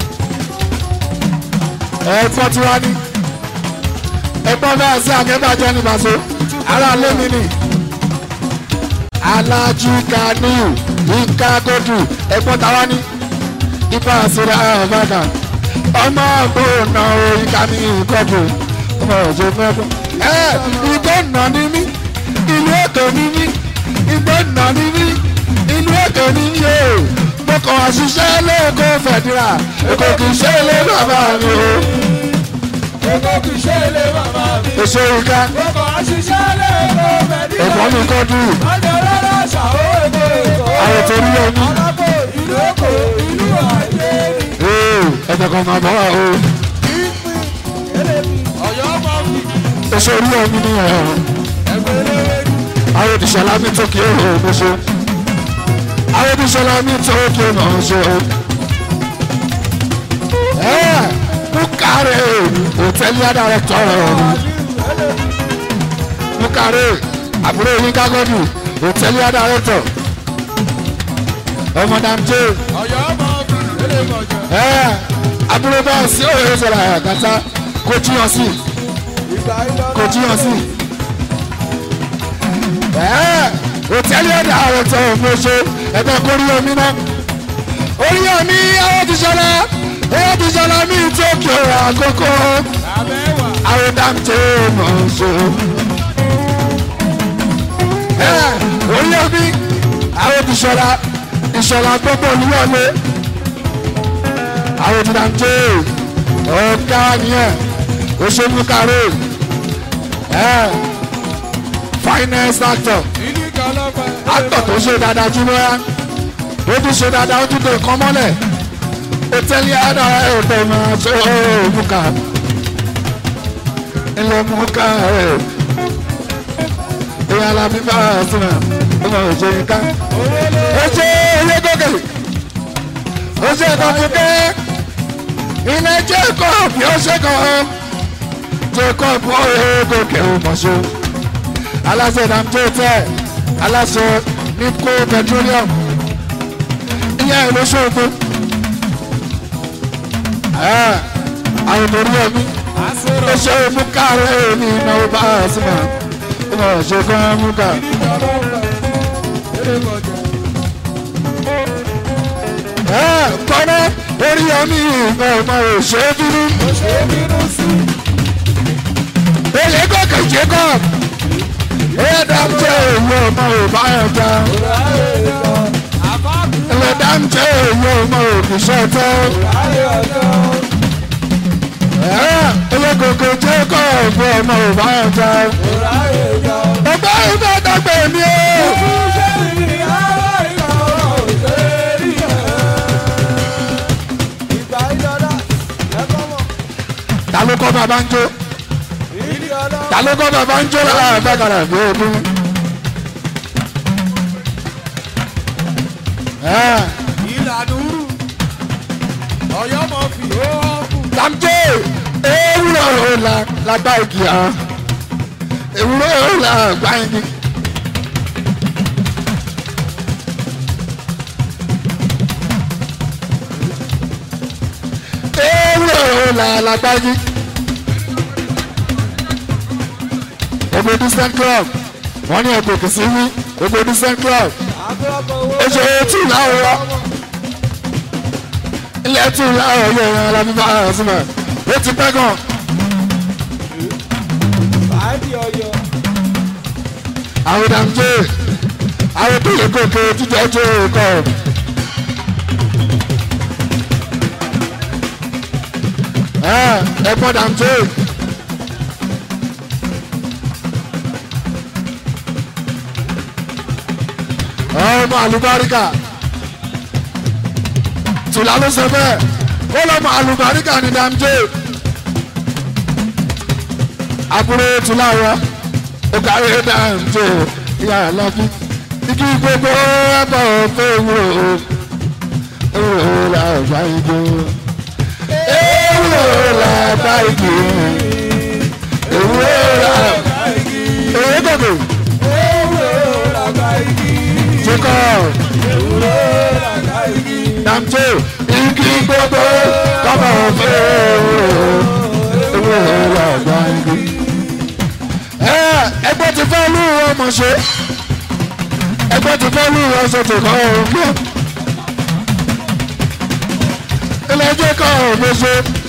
ẹ̀ẹ́dọ́ tí wá ní ẹ̀gbọ́n bá sí akẹ́bàjẹ́ ní bàṣọ ara lẹ́mi ni alájú kaniu nǹka gòdù ẹ̀gbọ́n táwa ní ipa àṣírí àbáka ọmọ àgbọ̀nà ìka ní ìkọ́dù ọmọ òjò mẹ́fọ́ ẹ̀ ìgbọ́nà ní mí ìlú èkó ní mí ìgbọ́nà ní mí inú ètò ní yé o mo kàn wá ṣiṣẹ́ lẹ́ẹ̀kọ́ fẹ̀dúrà èkó kì í ṣe ilé bàbá mi o. Èkó kì í ṣe ilé bàbá mi. èso ìka Mo kàn á ṣiṣẹ́ lẹ́ẹ̀kọ́ fẹ̀dúrà. ẹ̀gbọ́n mi kọ́ dùn Ọjọ́ rárá ṣàwó èkó èkó. àwọn tó rí omi Alábò ìlú Èkó ìlú àìlè ni. ee ẹ̀jẹ̀ kan máa bọ̀ wá o Ìpín elébi. Ọ̀yọ́ mọ̀ mi. èso orí omi ni ẹ̀ Ẹgbẹ́ eléwé ni. àwọn òdìṣẹ́lá mi tó kí ó hò ó ṣe àwọn òdìṣẹ́lá mi tó kí ó hò ó ṣe o mukare hòtẹ́lì àdàrẹ́tọ̀ mukare àbúrò yín kágọ́dù hòtẹ́lì àdàrẹ́tọ̀ ọmọ dàmjé ọ̀yọ́ ọmọ ọ̀gbìn lélẹ̀ mọ̀jọ. ẹ àbúrò bá sí òye sọ̀rọ̀ àgàtà kò jíyàn sí ìgbà ìlọ́lá kò jíyàn sí. ẹ hòtẹ́lì àdàrẹ́tọ̀ ọ̀fọ̀ṣọ́ ẹ̀gbẹ́ kórí omi náà orí omi àwọn ti ṣọlá àwọn ti ṣọlá ní tókè àkókò abẹ́wà àwọn dàmjé mọ̀ ṣe. ẹ orí omi àwọn ti ṣọlá ìṣọlá gbogbo olúwọlé àwọn ti dàmjé ọ̀gá nìyẹn oṣooṣù kárò ẹ finance actor ìlú ìkọlọ́pẹ́. actor tó ṣe dáadáa jù lọ́yà ó tún ṣe dáadáa ó tún dé nǹkan mọ́lẹ̀ ó tẹ́lẹ̀ àdá ẹ̀ tó máa ṣe òmùkà ilé mùkà ẹ̀ ìyá alábí bá a sùn ó máa ṣe nǹkan ó ṣe ilé gòkè ó ṣe kọ̀ọ̀kẹ́ ilé jacob ó ṣe kàn jacob ó yẹ gòkè ó mọ̀ ṣe aláṣẹ ìdàmjẹ tẹ aláṣẹ nipco petroleum ìyá ìlú ṣòfò àwọn torí ẹmí ó ṣe mú káàrẹ́ ní ìnáwó bá a sí ma ó mọ̀ ṣe fún ẹmú ká. kọ́nà orí ẹmí ìmọ̀ ọmọ òṣè bínú èlé gòkè jacob ẹ̀ẹ́dàmjẹ ìwé ọmọ òbá ẹ̀dá ẹ̀ẹ́dàmjẹ ìwé ọmọ òbíṣẹ́ tẹ́ ẹlẹ́gògò jẹ́ kọ́ ọ̀gbọ́n ọmọ òbá ẹ̀dá ọgbà ìgbà dàgbẹ̀ mi o. ta ló kọ́ bàbá ń jó ta ló kọ́ bàbá ń jó lára àgbàkàrà bí ogún. ìlànúrù ọ̀yọ́ mọ̀ fi ó kù. Lamjé ewúrọ̀ la lágbá igi hàn ewúrọ̀ la gbá igi. ewúrọ̀ la lágbá igi. Gbogbo Decent club wọ́n ní ẹ̀kọ́ kìí sí wí gbogbo Decent club ó ṣe tí láwọn wá ilẹ̀ tún láàárọ̀ yóò yan alábíbá àrùnsímọ̀ ó ti pẹ́ gan. àwọn dàmjé àwọn tó lè gòkè jíjọ tó kọ. ẹ̀gbọ́n dàmjé. ọmọ àlùbáríkà tùlá ló sọ bẹ́ẹ̀ ó lọ́mọ àlùbáríkà ní dàmjé àbúrò tùlá wa ó kárí dàmjé ìyá àlọ́bí igi gbogbo ẹ̀bọ̀ fún ewúro ewúro làbá igi ewúro làbá igi ewúro làbá igi ewúro gògò jacob dàmjé igi gbogbo kọ́mọ fún ewúro ewúro làbá igi ẹgbẹ́ ti fẹ́ lù ọmọ ṣe ẹgbẹ́ ti fẹ́ lù ọṣọ tó kọ́ ọ̀hún gbọ́ ilé ẹjọ́ kọ́ ọ̀hún ṣe.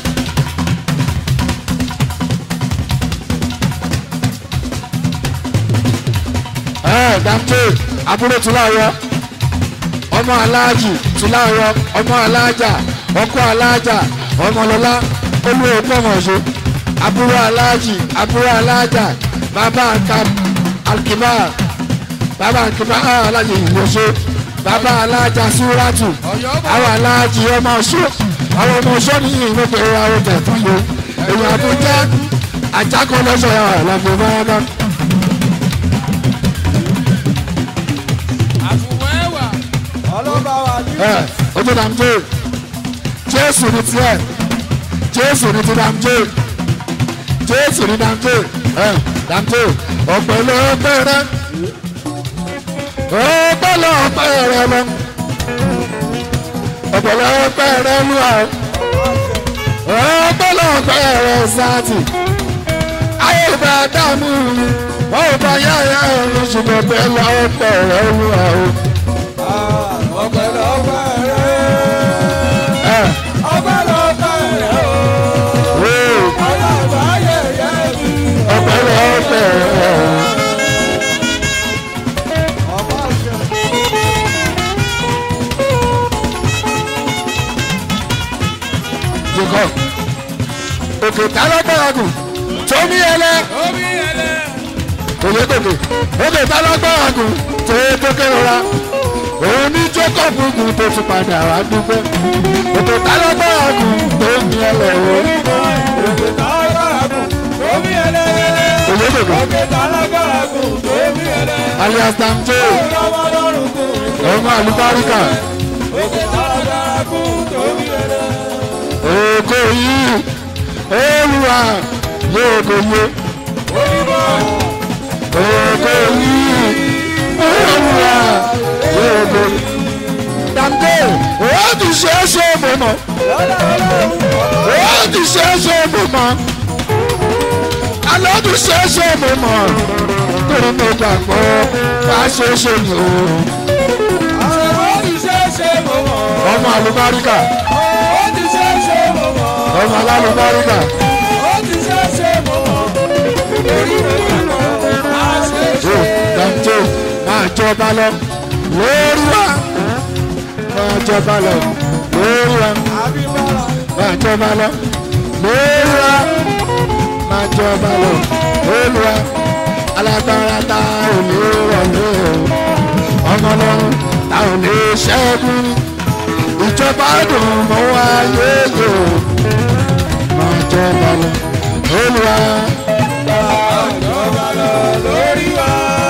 ẹ dàmté àbúrò tùláyọ ọmọ aláàjì tùláyọ ọmọ aláàjà ọkọ aláàjà ọmọlọlá olùwẹ̀ pọ̀mọ̀ṣe àbúrò aláàjì àbúrò aláàjà bàbá alkiba bàbá alkiba aláàjì ìwòsó bàbá aláàjà súrátù àwọn aláàjì ọmọ ọṣọ àwọn ọmọ ọṣọ ní ìwé àwọn tẹ̀tún yìí èèyàn àbújá àjákọ́ lọ́sọ̀ yà wà lábẹ́ báyọ̀ àfùwẹ́wà ọlọ́ba wà ní. ẹ ojú dàm dé jésù ní tiẹ̀ jésù ní ti dàmjé jésù ní dàmjé ẹ dàmjé ọ̀pẹ̀lọpẹ̀ rẹ ọ̀pẹ̀lọpẹ̀ rẹ lọ ọ̀pẹ̀lọpẹ̀ rẹ lúwa ọ̀pẹ̀lọpẹ̀ rẹ sáàtì ayé bá dààmú mi wọ́n ò bá yáyà ẹ̀rọ ṣùgbọ́n bẹ́ẹ̀ lọ́pẹ̀ rẹ lúwa o. ọpẹ́lọpẹ́ rẹ ẹ ọpẹ́lọpẹ́ rẹ o o ọlọ́pàá yẹ̀yẹ́ mi. ọ̀pẹ̀lọpẹ̀ rẹ. ọmọ ṣe jùkọ́ òkè tálágbára gùn tómi ẹlẹ omi ẹlẹ òye gòkè òkè tálágbára gùn tóye tó kérora òun ní jacob gùn tó tún padà wá dúpẹ́ òkè tálágbára gùn tómi ẹlẹ o òkè tálágbára gùn omi ẹlẹ òye gòkè òkè tálágbára gùn omi ẹlẹ alias damjo ọmọ lọ́rùn gùn ọmọ àlùbáríkà òkè tálágbára gùn omi ẹlẹ. òkò yìí olùwà yóò kò yé onímọ̀ òkò yìí olùwà yóò kò yé damjo ó ti ṣe é ṣe é mọ̀ mọ́. lọ́dọ̀ ọlọ́run ó ti ṣe é ṣe mo mọ̀ alọ́ ti ṣe é ṣe mo mọ̀ torí mo gbàgbọ́ wá ṣe é ṣe mi o àwọn ó ti ṣe é ṣe mọ̀ mọ́ ọmọ àlùbáríkà ó ti ṣe é ṣe mọ̀ mọ́ ọmọ alálùbáríkà ó ti ṣe é ṣe mọ̀ mọ́ torí mo gbàgbọ́ á ṣe é ó ṣe. dàmjẹ́ máa jọba lọ lórí wa máa jọba lọ lórí wa àbíbára máa jọba lọ lórí wa máa jọba lọ lórí wa alágbára ta ò ní rọlẹ́ o ọmọ lọ́run ta ò ní ṣẹ́gun ìjọba dùn mọ́ wáyé o máa jọba lọ lórí wa àjọba lọ lórí wa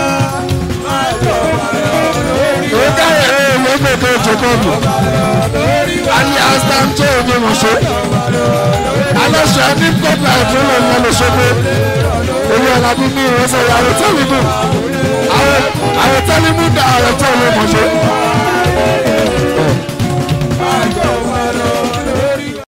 àjọba lọ lórí ó dáyẹ̀ ẹ̀ lọ́gbẹ̀kẹ̀ jẹ́kọ̀bù lórí wa alias tamjẹ́ òní mọ̀ṣẹ́ aláṣẹ ní kọ́pà ìfúnlẹ̀ ńlá lọ́sọ́gbó olú alábí ní ìrẹsẹ̀ àwọn tẹ́lifù àwọn tẹ́lifù dá àwọn tẹ́lifù mọ̀ṣẹ́